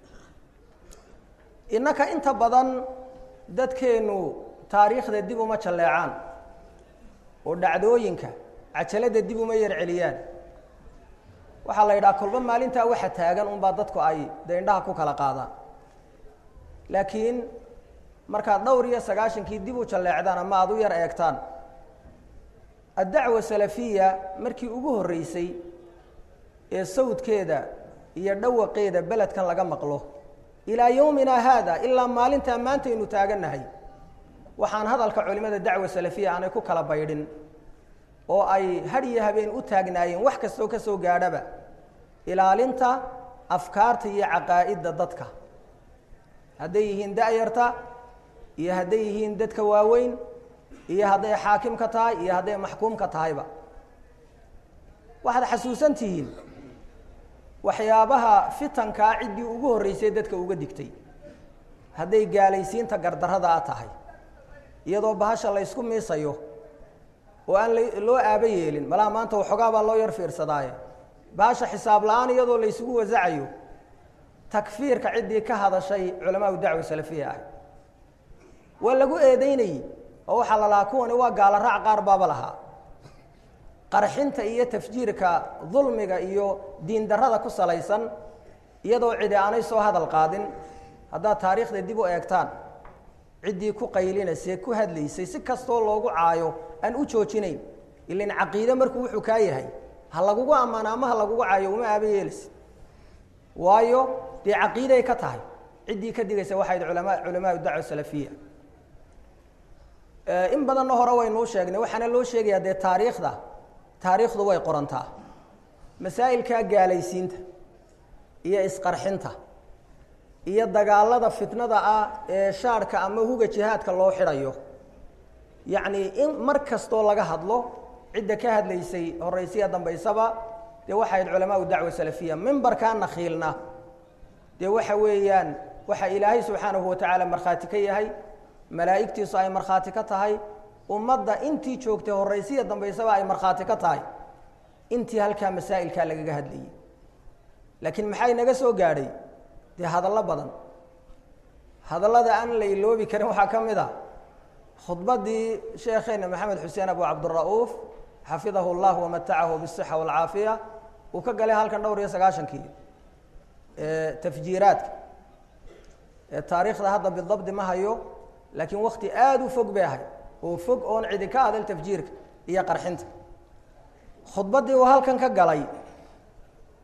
innaka inta badan dadkeennu taariikhda dib uma jalleecaan oo dhacdooyinka cajalada dib uma yar celiyaan waxaa la yidhaha kolba maalintaa waxa taagan unbaa dadku ay dee indhaha ku kala qaadaan laakiin markaad dhowr iyo sagaashankii dib u jalleecdaan ama aada u yar eegtaan addacwa salafiya markii ugu horreysay ee sawdkeeda iyo dhawaqeeda beledkan laga maqlo ilaa yowmina haada ilaa maalintaa maantaynu taagannahay waxaan hadalka culimada dacwa salafiya aanay ku kala baydhin oo ay had iyo habeen u taagnaayeen wax kastoo ka soo gaadhaba ilaalinta afkaarta iyo caqaa'idda dadka hadday yihiin da-yarta iyo hadday yihiin dadka waaweyn iyo hadday xaakimka tahay iyo hadday maxkuumka tahayba waxaad xasuusan tihiin waxyaabaha fitankaa ciddii ugu horreysay dadka uga digtay hadday gaalaysiinta gardarrada a tahay iyadoo bahasha laysku miisayo oo aan loo aaba yeelin malaha maanta waxoogaa baa loo yar fiirsadaaye bahasha xisaab la-aan iyadoo laysugu wasacayo takfiirka ciddii ka hadashay culamaau dacwa salafiya ah waa lagu eedeynayey oo waxaa la lahaa kuwani waa gaalo raac qaar baaba lahaa qarxinta iyo tafjiirka dulmiga iyo diin darrada ku salaysan iyadoo cidi aanay soo hadal qaadin haddaad taariikhda dib u eegtaan ciddii ku qaylinaysee ku hadlaysay si kastoo loogu caayo aan u joojinayn ilan caqiide markuu wuxuu kaa yahay ha lagugu ammaano ama ha lagugu caayo uma aaba yeelaysa waayo dee caqiiday ka tahay ciddii ka digaysa waxayd ulama culamaau dacwa salafiya in badanna hore waynuu sheegnay waxaana loo sheegayaa dee taariikhda taariikhdu way qorantaa masaa'ilkaa gaalaysiinta iyo isqarxinta iyo dagaalada fitnada ah ee shaarhka ama huga jihaadka loo xidhayo yacnii in mar kastoo laga hadlo cidda ka hadlaysay horaysiya dambaysaba dee waxayd culamaau dacwa salafiya mimbarkaa nakhiilna dee waxa weeyaan waxa ilaahay subxaanahu watacaala markhaati ka yahay malaa'igtiisu ay markhaati ka tahay ummadda intii joogtay horaysiya dambaysaba ay markhaati ka tahay intii halkaa masaa'ilkaa lagaga hadlayay laakiin maxaa inaga soo gaadhay dee hadallo badan hadallada aan la iloobi karin waxaa ka mid a khudbaddii sheekheena maxamed xuseen abu cabdira'uuf xafidahu llah wamatacahu bisixa walcaafiya uu ka galay halkan dhowr iyo sagaashankii tafjiiraadka taariikhda hadda bidabdi ma hayo laakiin wakti aada u fog bay ahay oo fog oon cidi ka adal tafjiirka iyo qarxinta khudbaddii uu halkan ka galay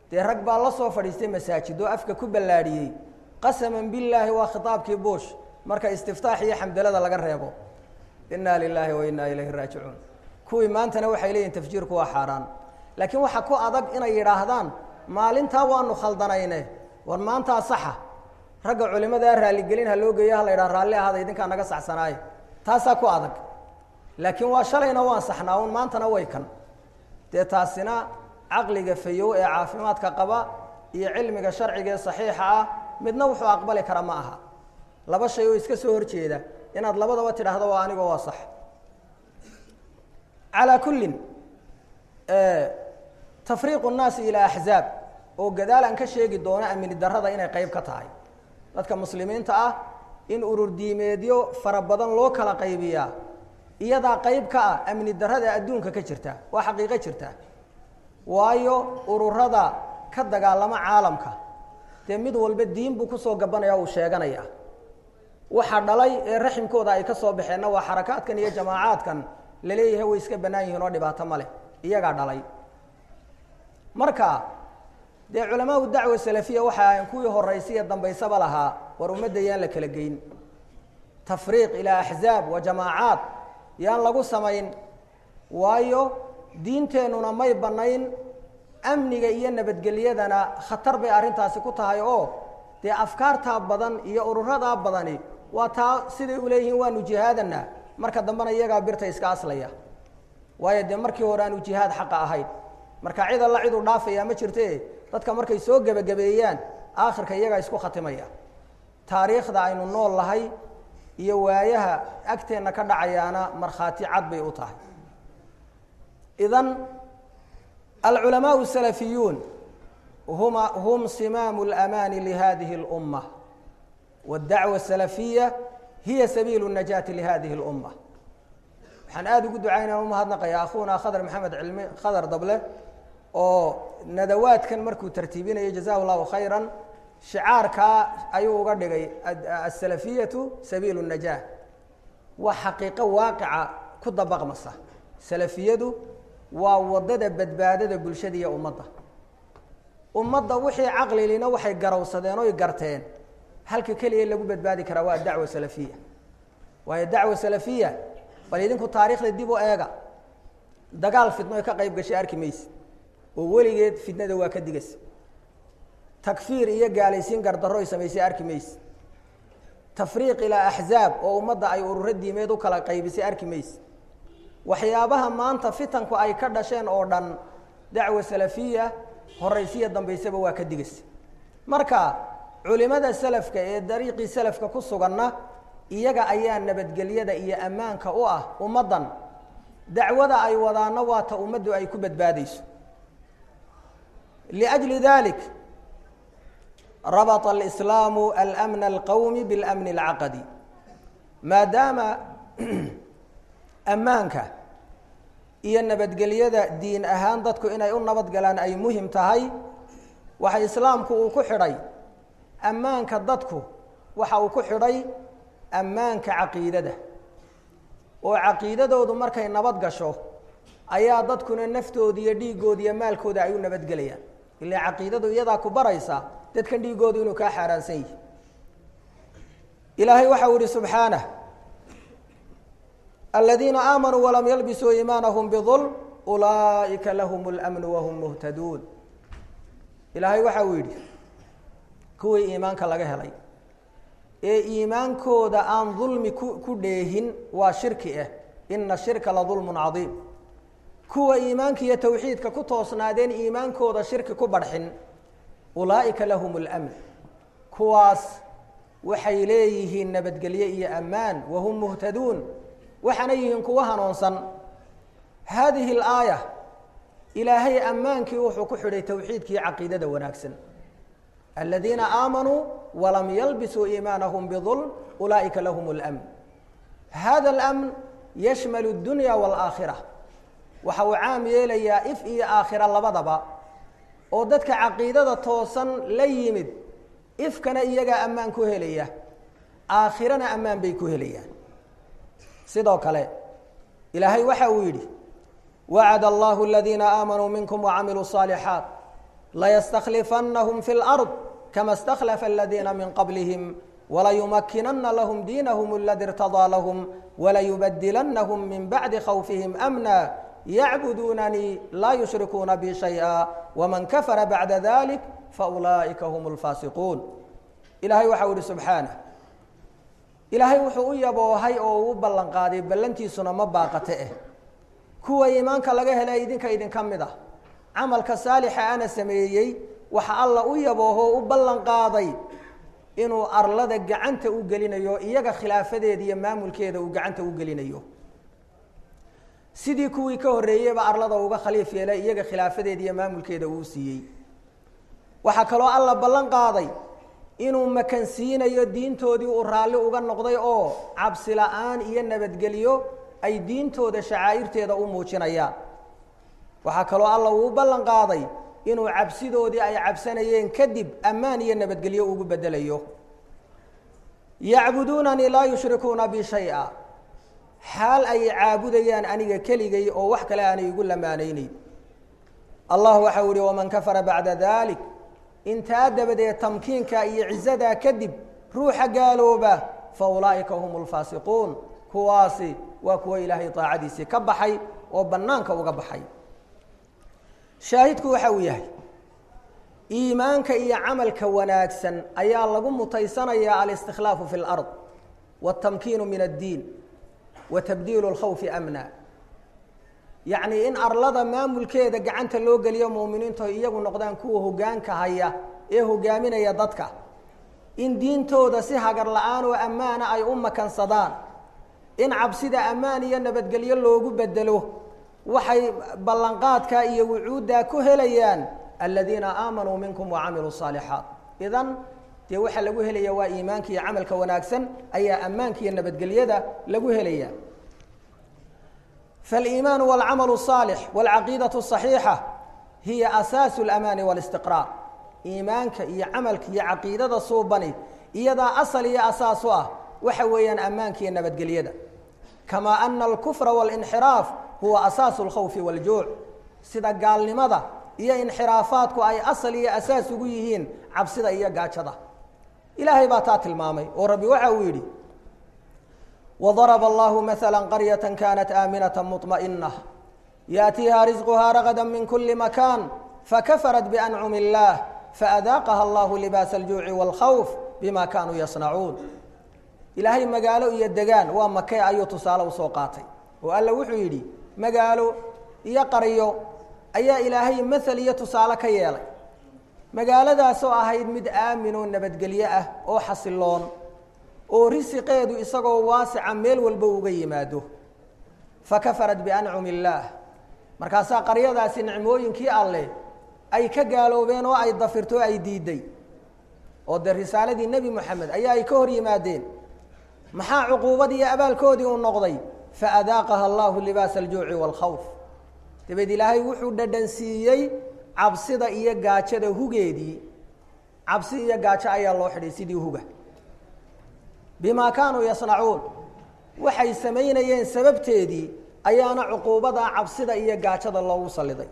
dee rag baa la soo fadhiistay masaajid oo afka ku ballaadhiyey qasaman billaahi waa khitaabkii buush marka istiftaax iyo xamdalada laga reebo inaa lilaahi wa inaa ilayhi raajicuun kuwii maantana waxay leeyihin tafjiirku waa xaaraan laakiin waxa ku adag inay yidhaahdaan maalintaa waanu khaldanayne war maantaa saxa ragga culimadaa raaligelin ha loo geeyo ha la yidhaha raalli ahada idinkaa naga saxsanaaye taasaa ku adag laakiin waa shalayna waan saxnaa un maantana way kan dee taasina caqliga fayow ee caafimaadka qaba iyo cilmiga sharciga ee saxiixa ah midna wuxuu aqbali kara ma aha laba shay oo iska soo horjeeda inaad labadaba tidhaahdo waa anigoo waa sax calaa kullin tafriiqu nnaasi ilaa axzaab oo gadaal aan ka sheegi doono amni darrada inay qayb ka tahay dadka muslimiinta ah in urur diimeedyo fara badan loo kala qaybiyaa iyadaa qayb ka ah amni darrada adduunka ka jirta waa xaqiiqo jirta waayo ururada ka dagaalama caalamka dee mid walba diin buu kusoo gabanaya uu sheeganaya waxa dhalay ee raximkooda ay ka soo baxeenna waa xarakaadkan iyo jamaacaadkan laleeyahay way iska bannaan yihiin oo dhibaato ma leh iyagaa dhalay marka dee culamaau dacwa salafiya waxa ahayn kuwii horaysiya dambaysaba lahaa war ummadda yaan la kala geyn tafriiq ilaa axzaab wa jamaacaad yaan lagu samayn waayo diinteennuna may bannayn amniga iyo nabadgelyadana khatar bay arrintaasi ku tahay oo dee afkaartaa badan iyo ururadaa badani waa taa siday u leeyihiin waanu jihaadana marka dambena iyagaa birta iska aslaya waayo dee markii hore aanu jihaad xaqa ahayn marka cid alla ciduu dhaafaya ma jirte dadka markay soo gebagabeeyaan aakhirka iyagaa isku khatimaya taariikhda aynu nool lahay iyo waayaha agteenna ka dhacayaana markhaati cad bay u tahay idan alculamaau salafiyuun huma hum simaamu lamaani lihadihi اlumma wاdacwa asalafiya hiya sabiilu najaati lihadihi اlumma waxaan aada ugu ducaynaa umahadnaqaya akhuuna khadar maxamed cilmi khadar dable oo nadawaadkan markuu tartiibinayo jazahu llahu khayra shicaarkaa ayuu uga dhigay asalafiyatu sabiilu najah waa xaqiiqo waaqica ku dabaqmasa salafiyadu waa wadada badbaadada bulshada iyo ummadda ummadda wixii caqlilina waxay garawsadeen oy garteen halka keliya lagu badbaadi karaa waa dacwa salafiya waayo dacwa salafiya bal idinku taariikhda dib u eega dagaal fidno ay ka qayb gashay arki mayse oo weligeed fidnada waa ka digaysa takfiir iyo gaalaysiin gardarro ay samaysay arki mayse tafriiq ilaa axzaab oo ummadda ay ururo diimeed u kala qaybisay arki mayse waxyaabaha maanta fitanku ay ka dhasheen oo dhan dacwa salafiya horaysiya dambaysaba waa ka digaysa marka culimada salafka ee dariiqii salafka ku suganna iyaga ayaa nabadgelyada iyo ammaanka u ah ummaddan dacwada ay wadaanna waa ta ummaddu ay ku badbaadayso liأjli dalik rabطa alislaamu almna alqowmi biاlamni اlcaqadi maadaama ammaanka iyo nabadgelyada diin ahaan dadku inay u nabad galaan ay muhim tahay waxa islaamku uu ku xidhay ammaanka dadku waxa uu ku xidhay ammaanka caqiidada oo caqiidadoodu markay nabad gasho ayaa dadkuna naftooda iyo dhiiggooda iyo maalkooda ay u nabadgelayaan ilaa caqiidadu iyadaa ku baraysa dadkan dhiiggoodu inuu kaa xaaraansan yihi ilaahay waxau ihi subxaanah aladiina aamanuu walam yalbisuu iimaanahum bidulm ulaa'ika lahum اlmnu wahum muhtaduun ilaahay waxa uu yidhi kuwii iimaanka laga helay ee iimaankooda aan dulmi ku ku dheehin waa shirki ah ina shirka la dulmun cadiim kuwa iimaanka iyo tawxiidka ku toosnaadeen iimaankooda shirki ku barxin ulaa'ika lahum اlmn kuwaas waxay leeyihiin nabadgelye iyo ammaan wahum muhtaduun waxaana yihiin kuwa hanuunsan haadihi اlaaya ilaahay ammaankii wuxuu ku xidhay tawxiidkii caqiidada wanaagsan aladiina aamanuu walam yalbisuu iimaanahum bidulm ulaa'ika lahum اlmn hada اlamn yashmal اdunya wاlaakhira waxa uu caam yeelayaa if iyo aakhira labadaba oo dadka caqiidada toosan la yimid ifkana iyagaa ammaan ku helaya aakhirana ammaan bay ku helayaan sidoo kale ilaahay waxa uu yidhi wacad allahu aladiina aamanuu minkum wacamiluu الصaalixaat layastakhlifannahum fi lard kama اstakhlafa aladiina min qablihim walayumakinana lahm diinahum aladi irtadaa lahm walayubadilannahum min bacdi khawfihim amna yacbuduunanii laa yushrikuuna bi shayئa wman kafara bacda dalik faulaa'ika hm اlfaasiquun ilaahay waxau ihi subxaanah ilaahay wuxuu u yaboohay oo uu ballan qaaday ballantiisuna ma baaqate eh kuwa iimaanka laga helay idinka idinka mid ah camalka saalixa ana sameeyey waxa alla u yabooho u ballan qaaday inuu arlada gacanta u gelinayo iyaga khilaafadeeda iyo maamulkeeda uu gacanta u gelinayo sidii kuwii ka horreeyeyba arlada uga khaliif yeelay iyaga khilaafadeeda iyo maamulkeeda uu siiyey waxaa kaloo alla ballan qaaday inuu makansiinayo diintoodii uu raalli uga noqday oo cabsi la-aan iyo nabadgelyo ay diintooda shacaa'irteeda u muujinayaan waxaa kaloo alla uu u ballan qaaday inuu cabsidoodii ay cabsanayeen kadib ammaan iyo nabadgelyo ugu bedelayo yacbuduunanii laa yushrikuuna bi shay-a xaal ay caabudayaan aniga keligay oo wax kale aanay igu lamaanayneyn allah waxau ihi waman kafara bacda dalik intaa dabadeed tamkiinka iyo cizadaa kadib ruuxa gaalooba fa ulaa'ika hum lfaasiquun kuwaasi waa kuwa ilaahay daacadiisii ka baxay oo bannaanka uga baxay shaahidku waxa uu yahay iimaanka iyo camalka wanaagsan ayaa lagu mutaysanayaa alistikhlaafu fi اlard wاtamkiinu min addiin wa tabdiilu اlkhawfi amna yacnii in arlada maamulkeeda gacanta loo geliyo muuminiintu ay iyagu noqdaan kuwa hogaanka haya ee hogaaminaya dadka in diintooda si hagar la-aan oo ammaana ay u makansadaan in cabsida ammaan iyo nabadgelyo loogu bedelo waxay ballanqaadka iyo wucuuddaa ku helayaan aladiina aamanuu minkum wacamiluu الصaalixaat idan dee waxaa lagu helaya waa iimaanka iyo camalka wanaagsan ayaa ammaanka iyo nabadgelyada lagu helaya faاliimaan wاlcamal الصaalix wاlcaqiidaة الصaxiixa hiya asaasu اlamaani wاlistiqraar iimaanka iyo camalka iyo caqiidada suubani iyadaa asal iyo asaas u ah waxa weeyaan ammaanka iyo nabadgelyada kamaa ana alkufra wاlinxiraaf huwa asaasu اlkhawfi wاljuuc sida gaalnimada iyo inxiraafaadku ay asal iyo asaas ugu yihiin cabsida iyo gaajada ilaahay baa taa tilmaamay oo rabbi waxa uu yidhi وضرب الله مثلا قرية كانت آمنة مطمئنة يأتيها رزقها رغدا من كل مكان فكفرت بأنعم الله فأذاقها الله لباس الجوع والخوف بما كانوا يصنعون إلهي مقالو إيا الدقان ومكي أيو تصالة وسوقاتي وقال وحو يدي مقالو إيا قريو أيا إلهي مثل إيا تصالة كيالي مقالة دا سو أهيد مد آمنون نبدقليئة أو حصلون oo risiqeedu isagoo waasica meel walba uga yimaado fakafarat biancumi illaah markaasaa qaryadaasi nicmooyinkii alleh ay ka gaaloobeen oo ay dafirto o ay diiday oo dee risaaladii nebi moxamed ayaa ay ka hor yimaadeen maxaa cuquubadii iyo abaalkoodii uu noqday faadaaqaha allahu libaasa aljuuci waalkhawf dabeed ilaahay wuxuu dhadhansiiyey cabsida iyo gaajada hugeedii cabsi iyo gaajo ayaa loo xidhay sidii huga bima kaanuu yasnacuun waxay samaynayeen sababteedii ayaana cuquubada cabsida iyo gaajada loogu saliday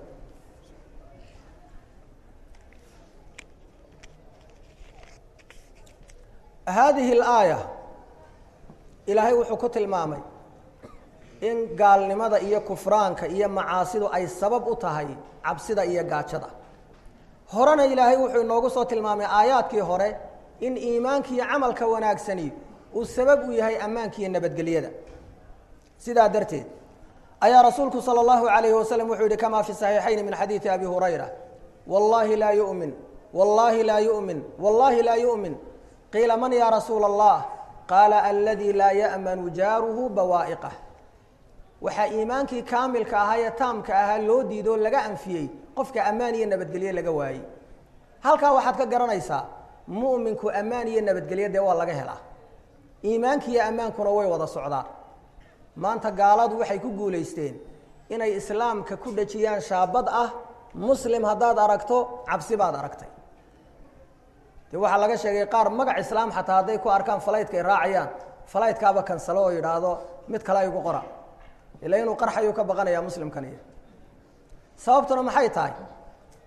haadihi اlaaya ilaahay wuxuu ku tilmaamay in gaalnimada iyo kufraanka iyo macaasidu ay sabab u tahay cabsida iyo gaajada horena ilaahay wuxuu inoogu soo tilmaamay aayaadkii hore in iimaanka iyo camalka wanaagsani uu sabab u yahay ammaanka iyo nabadgelyada sidaa darteed ayaa rasuulku salى اllahu alayhi waslm wuxuu yihi kama fi صaxiixayn min xadiidi abi hurayra wallahi laa yumin wallahi laa yumin wallahi laa yumin qiila man ya rasuula اllah qaala aladi laa ya'manu jaaruhu bawaa'iqah waxaa iimaankii kaamilka ahaa ee taamka ahaa loo diidoo laga anfiyey qofka ammaan iyo nabadgelye laga waayey halkaa waxaad ka garanaysaa mu'minku ammaan iyo nabadgelye dee waa laga helaa iimaanki iyo ammaankuna way wada socdaan maanta gaaladu waxay ku guulaysteen inay islaamka ku dhejiyaan shaabad ah muslim haddaad aragto cabsi baad aragtay dee waxaa laga sheegay qaar magac islaam xataa hadday ku arkaan falaytka ay raacayaan falaytkaaba kansalo oo yidhaahdo mid kale aygu qora ila inuu qarxayuu ka baqanayaa muslimkaniyo sababtuna maxay tahay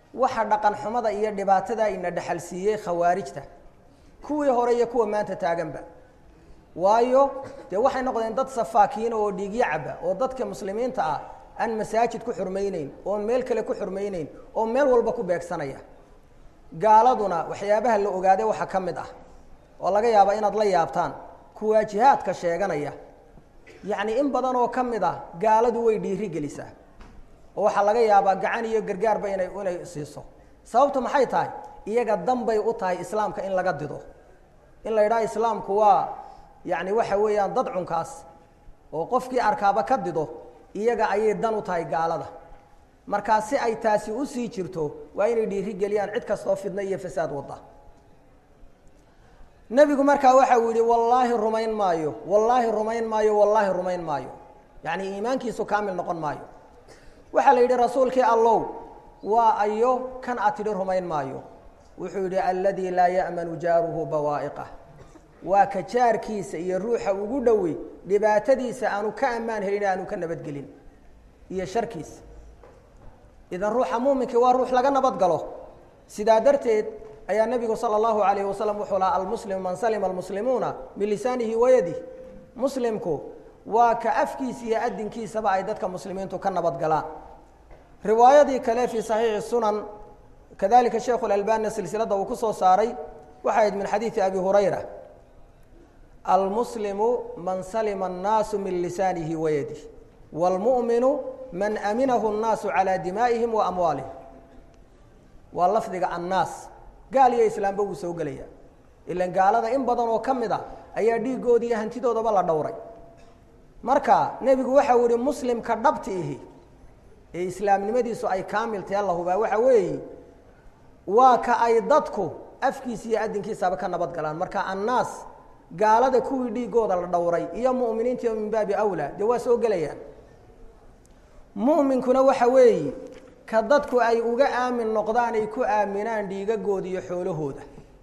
waxa dhaqan xumada iyo dhibaatada ina dhexalsiiyey khawaarijta kuwii hore iyo kuwa maanta taaganba waayo dee waxay noqdeen dad safaakiina oo dhiigyo caba oo dadka muslimiinta ah aan masaajid ku xurmayneyn oon meel kale ku xurmayneyn oo meel walba ku beegsanaya gaaladuna waxyaabaha la ogaaday waxaa ka mid ah oo laga yaaba inaad la yaabtaan kuwaa jihaadka sheeganaya yacni in badan oo ka mid ah gaaladu way dhiiri gelisaa oo waxaa laga yaabaa gacan iyo gargaarba inay inay siiso sababtu maxay tahay iyaga danbay u tahay islaamka in laga dido in la yidhaha islaamku waa yacni waxa weeyaan dad cunkaas oo qofkii arkaaba ka dido iyaga ayay dan u tahay gaalada markaa si ay taasi usii jirto waa inay dhiiri geliyaan cid kastoo fidna iyo fasaad wadda nebigu markaa waxa uu yihi wallaahi rumayn maayo wallaahi rumayn maayo wallaahi rumayn maayo yacni iimaankiisu kaamil noqon maayo waxaa la yidhi rasuulkii allow waa ayo kan aad tidhi rumayn maayo wuxuu yidhi alladii laa ya'manu jaaruhu bawaa'iqah waa ka jaarkiisa iyo ruuxa ugu dhowey dhibaatadiisa aanu ka ammaan helin aanu ka nabadgelin iyo sharkiisa idan ruuxa muuminkii waa ruux laga nabad galo sidaa darteed ayaa nebigu sala allahu alayh wasalam wuxuu lahaa almuslimu man salima almuslimuuna min lisaanihi wayadih muslimku waa ka afkiisa iyo adinkiisaba ay dadka muslimiintu ka nabad galaan riwaayadii kale fii saxiixi sunan kadalika sheikhu lalbani silsilada uu ku soo saaray waxay ahayd min xadiidi abi hurayra almuslimu man salima annaasu min lisaanihi wayadih wاlmu'minu man aminahu الnaasu calى dimaa'ihim wa amwaalihim waa lafdiga annaas gaal iyo islaamba wuu soo gelaya ilan gaalada in badan oo ka mid a ayaa dhiigoodi iyo hantidoodaba la dhowray marka nebigu waxa uu yihi muslimka dhabti ihi ee islaamnimadiisu ay kaamil tahe la hubaa waxa weeye waa ka ay dadku afkiisa iyo adinkiisaba ka nabad galaan marka annaas gaalada kuwii dhiigooda la dhowray iyo mu'miniintiiyo min baabi awlaa dee waa soo gelayaan mu'minkuna waxa weeye ka dadku ay uga aamin noqdaan ay ku aaminaan dhiigagooda iyo xoolahooda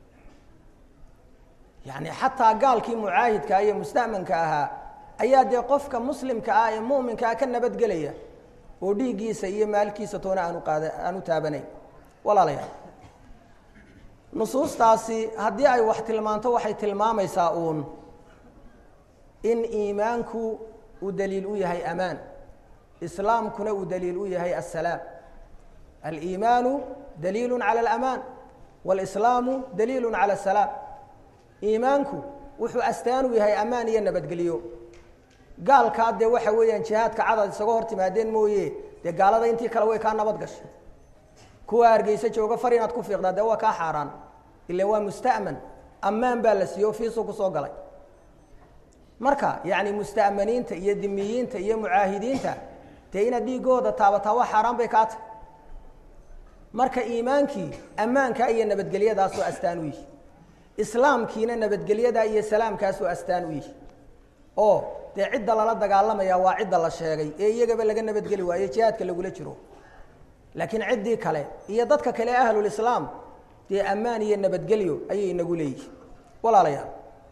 yacni xataa gaalkii mucaahidka iyo musta'manka ahaa ayaa dee qofka muslimka ah ee mu'minka ah ka nabadgelaya oo dhiiggiisa iyo maalkiisa toona aanu qaada aanu taabanayn walaalayaal nusuustaasi haddii ay wax tilmaanto waxay tilmaamaysaa uun in iimaanku uu daliil u yahay amaan islaamkuna uu daliil u yahay asalaam aliimaanu daliilu cala alamaan walislaamu daliilu cala asalaam iimaanku wuxuu astaan u yahay amaan iyo nabadgelyo gaalkaa dee waxa weeyaan jihaadka cadad isaga hor timaadeen mooye dee gaalada intii kale way kaa nabad gashay kuwa hargeysa jooga far inaad ku fiiqdaa dee waa kaa xaaraan ila waa musta'man ammaan baa la siiyo fiisu kusoo galay marka yacni musta'maniinta iyo dimiyiinta iyo mucaahidiinta dee inaad dhiigooda taabataa waa xaaraan bay kaa tahy marka iimaankii ammaankaa iyo nabadgelyadaasoo astaan u yihi islaamkiina nabadgelyadaa iyo salaamkaasoo astaan u yihi oo dee cidda lala dagaalamaya waa cidda la sheegay ee iyagaba laga nabadgeli waayo jihaadka lagula jiro laakiin ciddii kale iyo dadka kale ahlulislaam dee ammaan iyo nabadgelyo ayay inagu leeyihin walaalayaal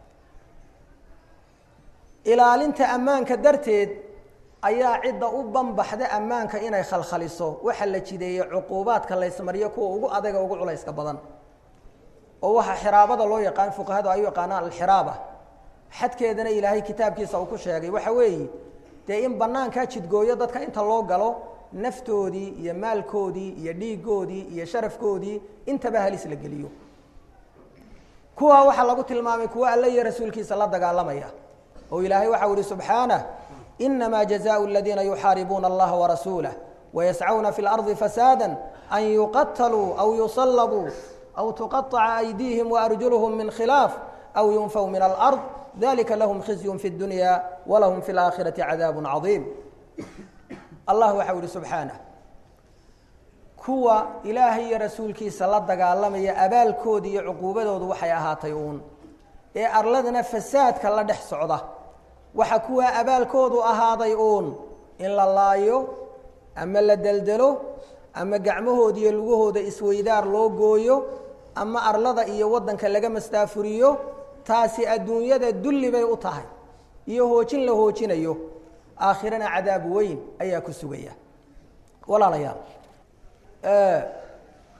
ilaalinta ammaanka darteed ayaa cidda u banbaxda ammaanka inay khalkhaliso waxaa la jideeyey cuquubaadka laysmariyo kuwa ugu adaga ugu culayska badan oo waxaa xiraabada loo yaqaan fuqahadu ay u yaqaanaan alxiraaba xadkeedana ilaahay kitaabkiisa uu ku sheegay waxa weeye dee in banaankaa jidgooyo dadka inta loo galo naftoodii iyo maalkoodii iyo dhiigoodii iyo sharafkoodii intaba halis la geliyo kuwaa waxaa lagu tilmaamay kuwa alle iyo rasuulkiisa la dagaalamaya oo ilaahay waxau ihi subxaanah inamaa jazaءu aladiina yuxaaribuuna allaha warasuulah wayascawna fi اlardi fasaada an yuqataluu aw yusalabuu aw tuqaطaca aydiihim waarjuluhum min khilaaf aw yunfaw min alard dalika lahum khizyun fi اdunya walahum fi اlaakhirati cadaabu cadiim allah waxau ihi subxaanah kuwa ilaahay iyo rasuulkiisa la dagaalamaya abaalkooda iyo cuquubadoodu waxay ahaatay uun ee arladana fasaadka la dhex socda waxa kuwaa abaalkoodu ahaaday uun in la laayo ama la deldelo ama gacmahooda iyo lugahooda isweydaar loo gooyo ama arlada iyo waddanka laga mastaafuriyo taasi adduunyada dulli bay u tahay iyo hoojin la hoojinayo aakhirana cadaab weyn ayaa ku sugaya walaalayaal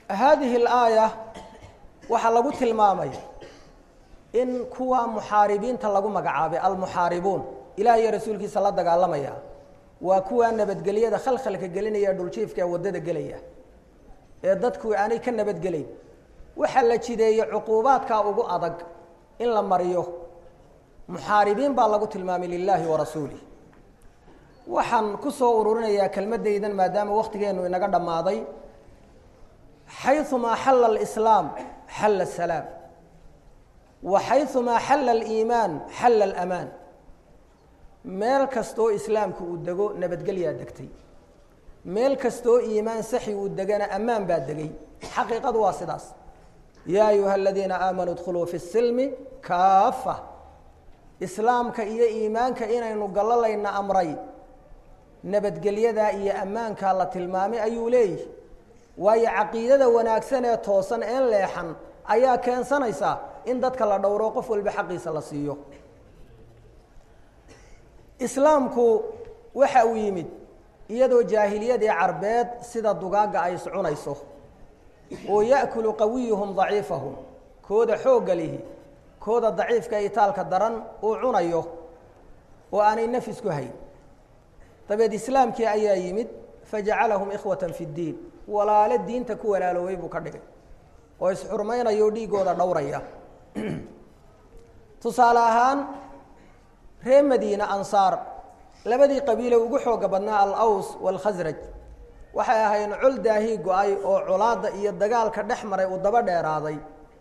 haadihi alaaya waxaa lagu tilmaamay in kuwa muxaaribiinta lagu magacaabay almuxaaribuun ilaah iyo rasuulkiisa la dagaalamaya waa kuwa nabadgelyada khalkhalka gelinaya dhuljiifka ee waddada gelaya ee dadku aanay ka nabadgelayn waxaa la jideeyey cuquubaadkaa ugu adag in la mariyo muxaaribiin baa lagu tilmaamay lilaahi wa rasuulih waxaan ku soo ururinayaa kelmaddaydan maadaama wakhtigeennu inaga dhammaaday xayumaa xalla alislaam xalla asalaam wa xayumaa xalla aliimaan xalla alamaan meel kastoo islaamku uu dego nabadgelyaa degtay meel kastoo iimaan saxi uu degana ammaan baa degay xaqiiqadu waa sidaas yaa ayuha aladiina aamanuu dkhuluu fi silmi kaafa islaamka iyo iimaanka inaynu gallalayna amray nabadgelyadaa iyo ammaankaa la tilmaamay ayuu leeyihi waayo caqiidada wanaagsan ee toosan een leexan ayaa keensanaysa in dadka la dhowro qof walba xaqiisa la siiyo islaamku waxa uu yimid iyadoo jaahiliyadii carbeed sida dugaagga ay iscunayso oo ya'kulu qawiyuhum daciifahum kooda xoogga lihi kooda daciifka itaalka daran uu cunayo oo aanay nafis ku hayn dabeed islaamkii ayaa yimid fajacalahum ikhwatan fi ddiin walaalo diinta ku walaaloobay buu ka dhigay oo isxurmaynaya oo dhiiggooda dhowraya tusaale ahaan reer madiine ansaar labadii qabiile ugu xooga badnaa al-aws waalkhasraj waxay ahayn col daahii go-ay oo colaadda iyo dagaalka dhex maray uu daba dheeraaday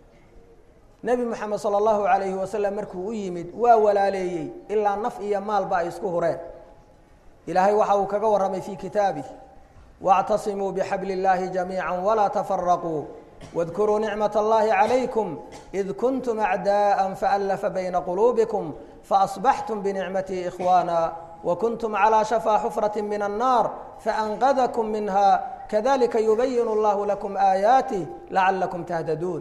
nebi moxamed sala allahu calayhi wasalam markuu u yimid waa walaaleeyey ilaa naf iyo maalba ay isku hureen ilaahay waxa uu kaga warramay fii kitaabih واعتصموا بحبل الله جميعا ولا تفرقوا واذكروا نعمة الله عليكم إذ كنتم أعداء فألف بين قلوبكم فأصبحتم بنعمتي إخوانا وكنتم على شفا حفرة من النار فأنقذكم منها كذلك يبين الله لكم آياته لعلكم تهتدون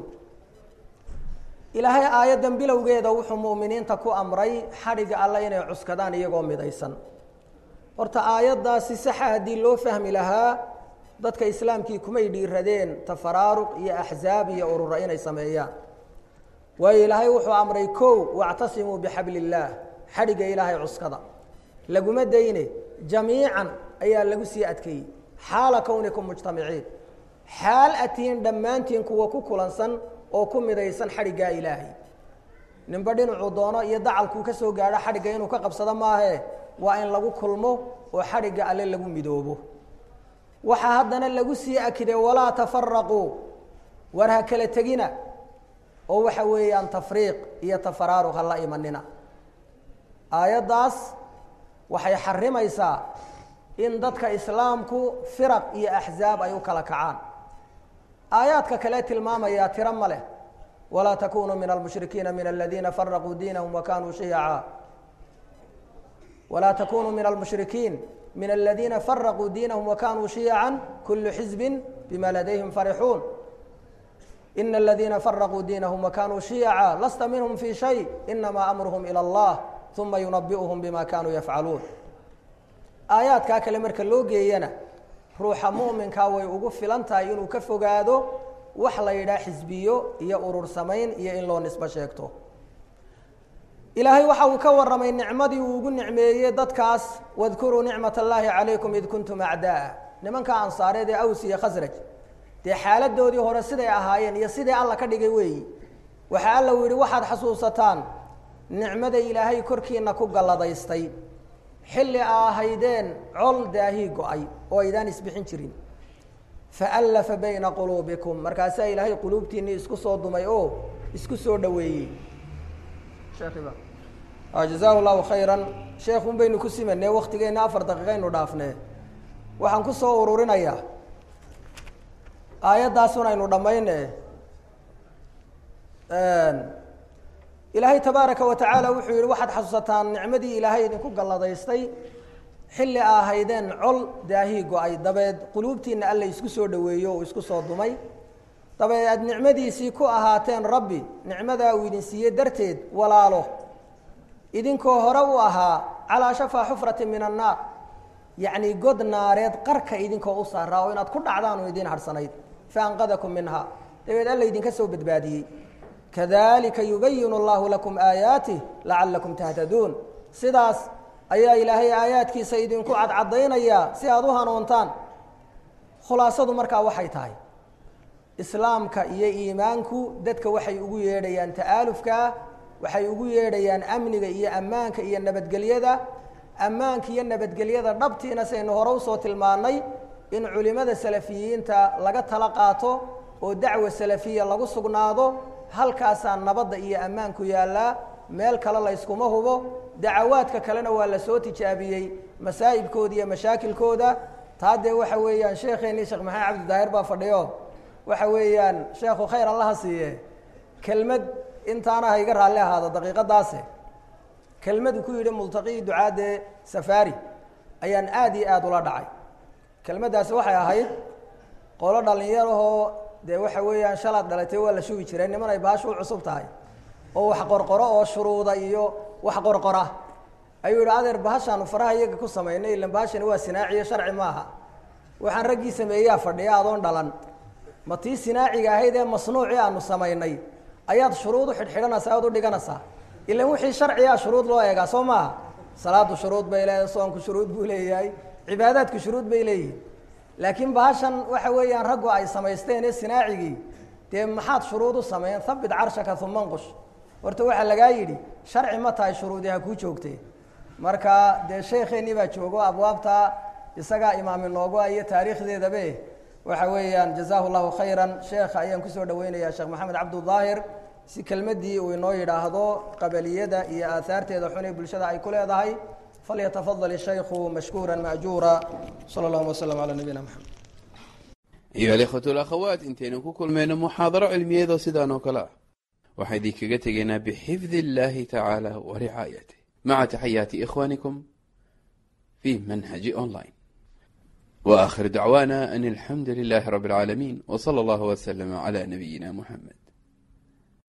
ilaahay aayaddan bilowgeeda wuxuu mu'miniinta ku amray xadhigga alle inay cuskadaan iyagoo midaysan horta aayaddaasi saxa haddii loo fahmi lahaa dadka islaamkii kumay dhiiradeen tafaraaruq iyo axzaab iyo urura inay sameeyaan waayo ilaahay wuxuu amray kow wactasimuu bixabli illaah xadhigga ilaahay cuskada laguma dayne jamiican ayaa lagu sii adkeeyey xaala kownikum mujtamiciin xaal atihiin dhammaantiin kuwa ku kulansan oo ku midaysan xadhiggaa ilaahay ninba dhinacuu doono iyo dacalkuu ka soo gaadho xadhigga inuu ka qabsado maahee waa in lagu kulmo oo xadhigga alle lagu midoobo waxaa haddana lagu sii akiday walaa tafaraquu war ha kala tegina oo waxa weeyaan tafriiq iyo tafaraaruq ha la imanina aayaddaas waxay xarimaysaa in dadka islaamku firaq iyo axzaab ay u kala kacaan aayaadka kale tilmaamayaa tiro ma leh walaa takunuu min almushrikiina min aladiina faraquu diinahum wakanuu shiyaca walaa takunuu min almushrikiin min aladiina faraquu diinahum wakanuu shiyaca kulu xizbi bima ladayhim farixuun ina aladiina faraquu diinahum wakanuu shiyaca lasta minhum fi shay inama amruhum ilى اllah uma yunabi'uhum bima kanuu yafcaluun aayaadkaa kale marka loo geeyana ruuxa mu'minkaa way ugu filan tahay inuu ka fogaado wax la yidhaha xisbiyo iyo urur samayn iyo in loo nisbo sheegto ilaahay waxa uu ka warramay nicmadii uu ugu nicmeeyey dadkaas wadkuruu nicmat allaahi calaykum id kuntum acdaa nimanka ansaareed ee aws iyo khasraj dee xaaladoodii hore siday ahaayeen iyo sidai alla ka dhigay weeyi waxa alla u yidhi waxaad xasuusataan nicmada ilaahay korkiina ku galladaystay xilli a ahaydeen col daahii go-ay oo aydaan isbixin jirin faallafa bayna quluubikum markaasaa ilaahay quluubtiinii isku soo dumay oo isku soo dhoweeyey jazaahu llahu khayran sheekun baynu ku simanee waktigeenna afar daqiiqaynu dhaafnee waxaan ku soo ururinayaa aayaddaasuna aynu dhammayne ilaahay tabaaraka wa tacaala wuxuu yihi waxaad xasuusataan nicmadii ilaahay idinku galladaystay xilli a ahaydeen col daahii go-ay dabeed quluubtiina alla isku soo dhoweeyo oo isku soo dumay dabeed aad nicmadiisii ku ahaateen rabbi nicmadaa uu idin siiyey darteed walaalo idinkoo hore u ahaa calaa shafaa xufrati min annaar yacni god naareed qarka idinkoo u saaraa oo inaad ku dhacdaan oo idiin harhsanayd faanqadakum minha dabeed alla idinka soo badbaadiyey kadalika yubayinu allahu lakum aayaatih lacalakum tahtaduun sidaas ayaa ilaahay aayaadkiisa idinku cadcadaynayaa si aada u hanuuntaan khulaasadu markaa waxay tahay islaamka iyo iimaanku dadka waxay ugu yeedhayaan ta'aalufkaa waxay ugu yeedhayaan amniga iyo ammaanka iyo nabadgelyada ammaanka iyo nabadgelyada dhabtiina saynu hore usoo tilmaannay in culimmada salafiyiinta laga tala qaato oo dacwa salafiya lagu sugnaado halkaasaa nabadda iyo ammaanku yaallaa meel kale layskuma hubo dacawaadka kalena waa la soo tijaabiyey masaa'ibkooda iyo mashaakilkooda taa dee waxa weeyaan sheekeennii sheekh maxamed cabdidaahir baa fadhiyo waxa weeyaan sheekhu khayr allaha siiye kelmad intaana ha iga raalli ahaado daqiiqadaase kelmadu ku yidhi multaqii ducaadee safaari ayaan aad iyo aada ula dhacay kelmaddaasi waxay ahayd qolo dhallinyarahoo dee waxa weeyaan shalaad dhalatay waa la shubi jiray niman ay baashu u cusub tahay oo wax qorqoro oo shuruuda iyo wax qorqora ayuu yidhi adeer bahashaanu faraha iyaga ku samaynay ilan bahashani waa sinaaciyo sharci maaha waxaan raggii sameeyaa fadhiya adoon dhalan ma tii sinaaciga ahayd ee masnuucii aanu samaynay ayaad shuruud u xidhxidhanaysaa aad u dhiganaysaa ilan wixii sharcigaa shuruud loo eegaa soo maaha salaadu shuruud bay leedahay soonku shuruud buu leeyahay cibaadaadku shuruud bay leeyihin laakiin bahashan waxa weeyaan raggu ay samaysteen ee sinaacigii dee maxaad shuruud u sameeyeen habit carshaka uma nqush horta waxaa lagaa yidhi sharci ma tahay shuruudi ha kuu joogtee marka dee sheekeennii baa joogo abwaabta isagaa imaam inoogu iyo taariikhdeedabe waxa weeyaan jazaahu llahu khayran sheekha ayaan kusoo dhaweynayaa sheekh maxamed cabdudaahir si kelmaddii uu inoo yidhaahdo qabaliyada iyo aahaarteeda xun ee bulshada ay ku leedahay falyatafadal ishaykhu mashkuura maajuura sala allahuma waslm calaa nabiyina maxamed ayuha alikhwatu alakhawaat intaynu ku kulmayno muxaadaro cilmiyeedoo sidaan oo kale ah waxaan idinkaga tegaynaa bixifdi اllahi tacaala wa ricaayatih maca taxayaati ikhwanikum fi manhaji online وآخر دعوانا أن الحمد لله رب العالمين وصلى الله وسلم على نبينا محمد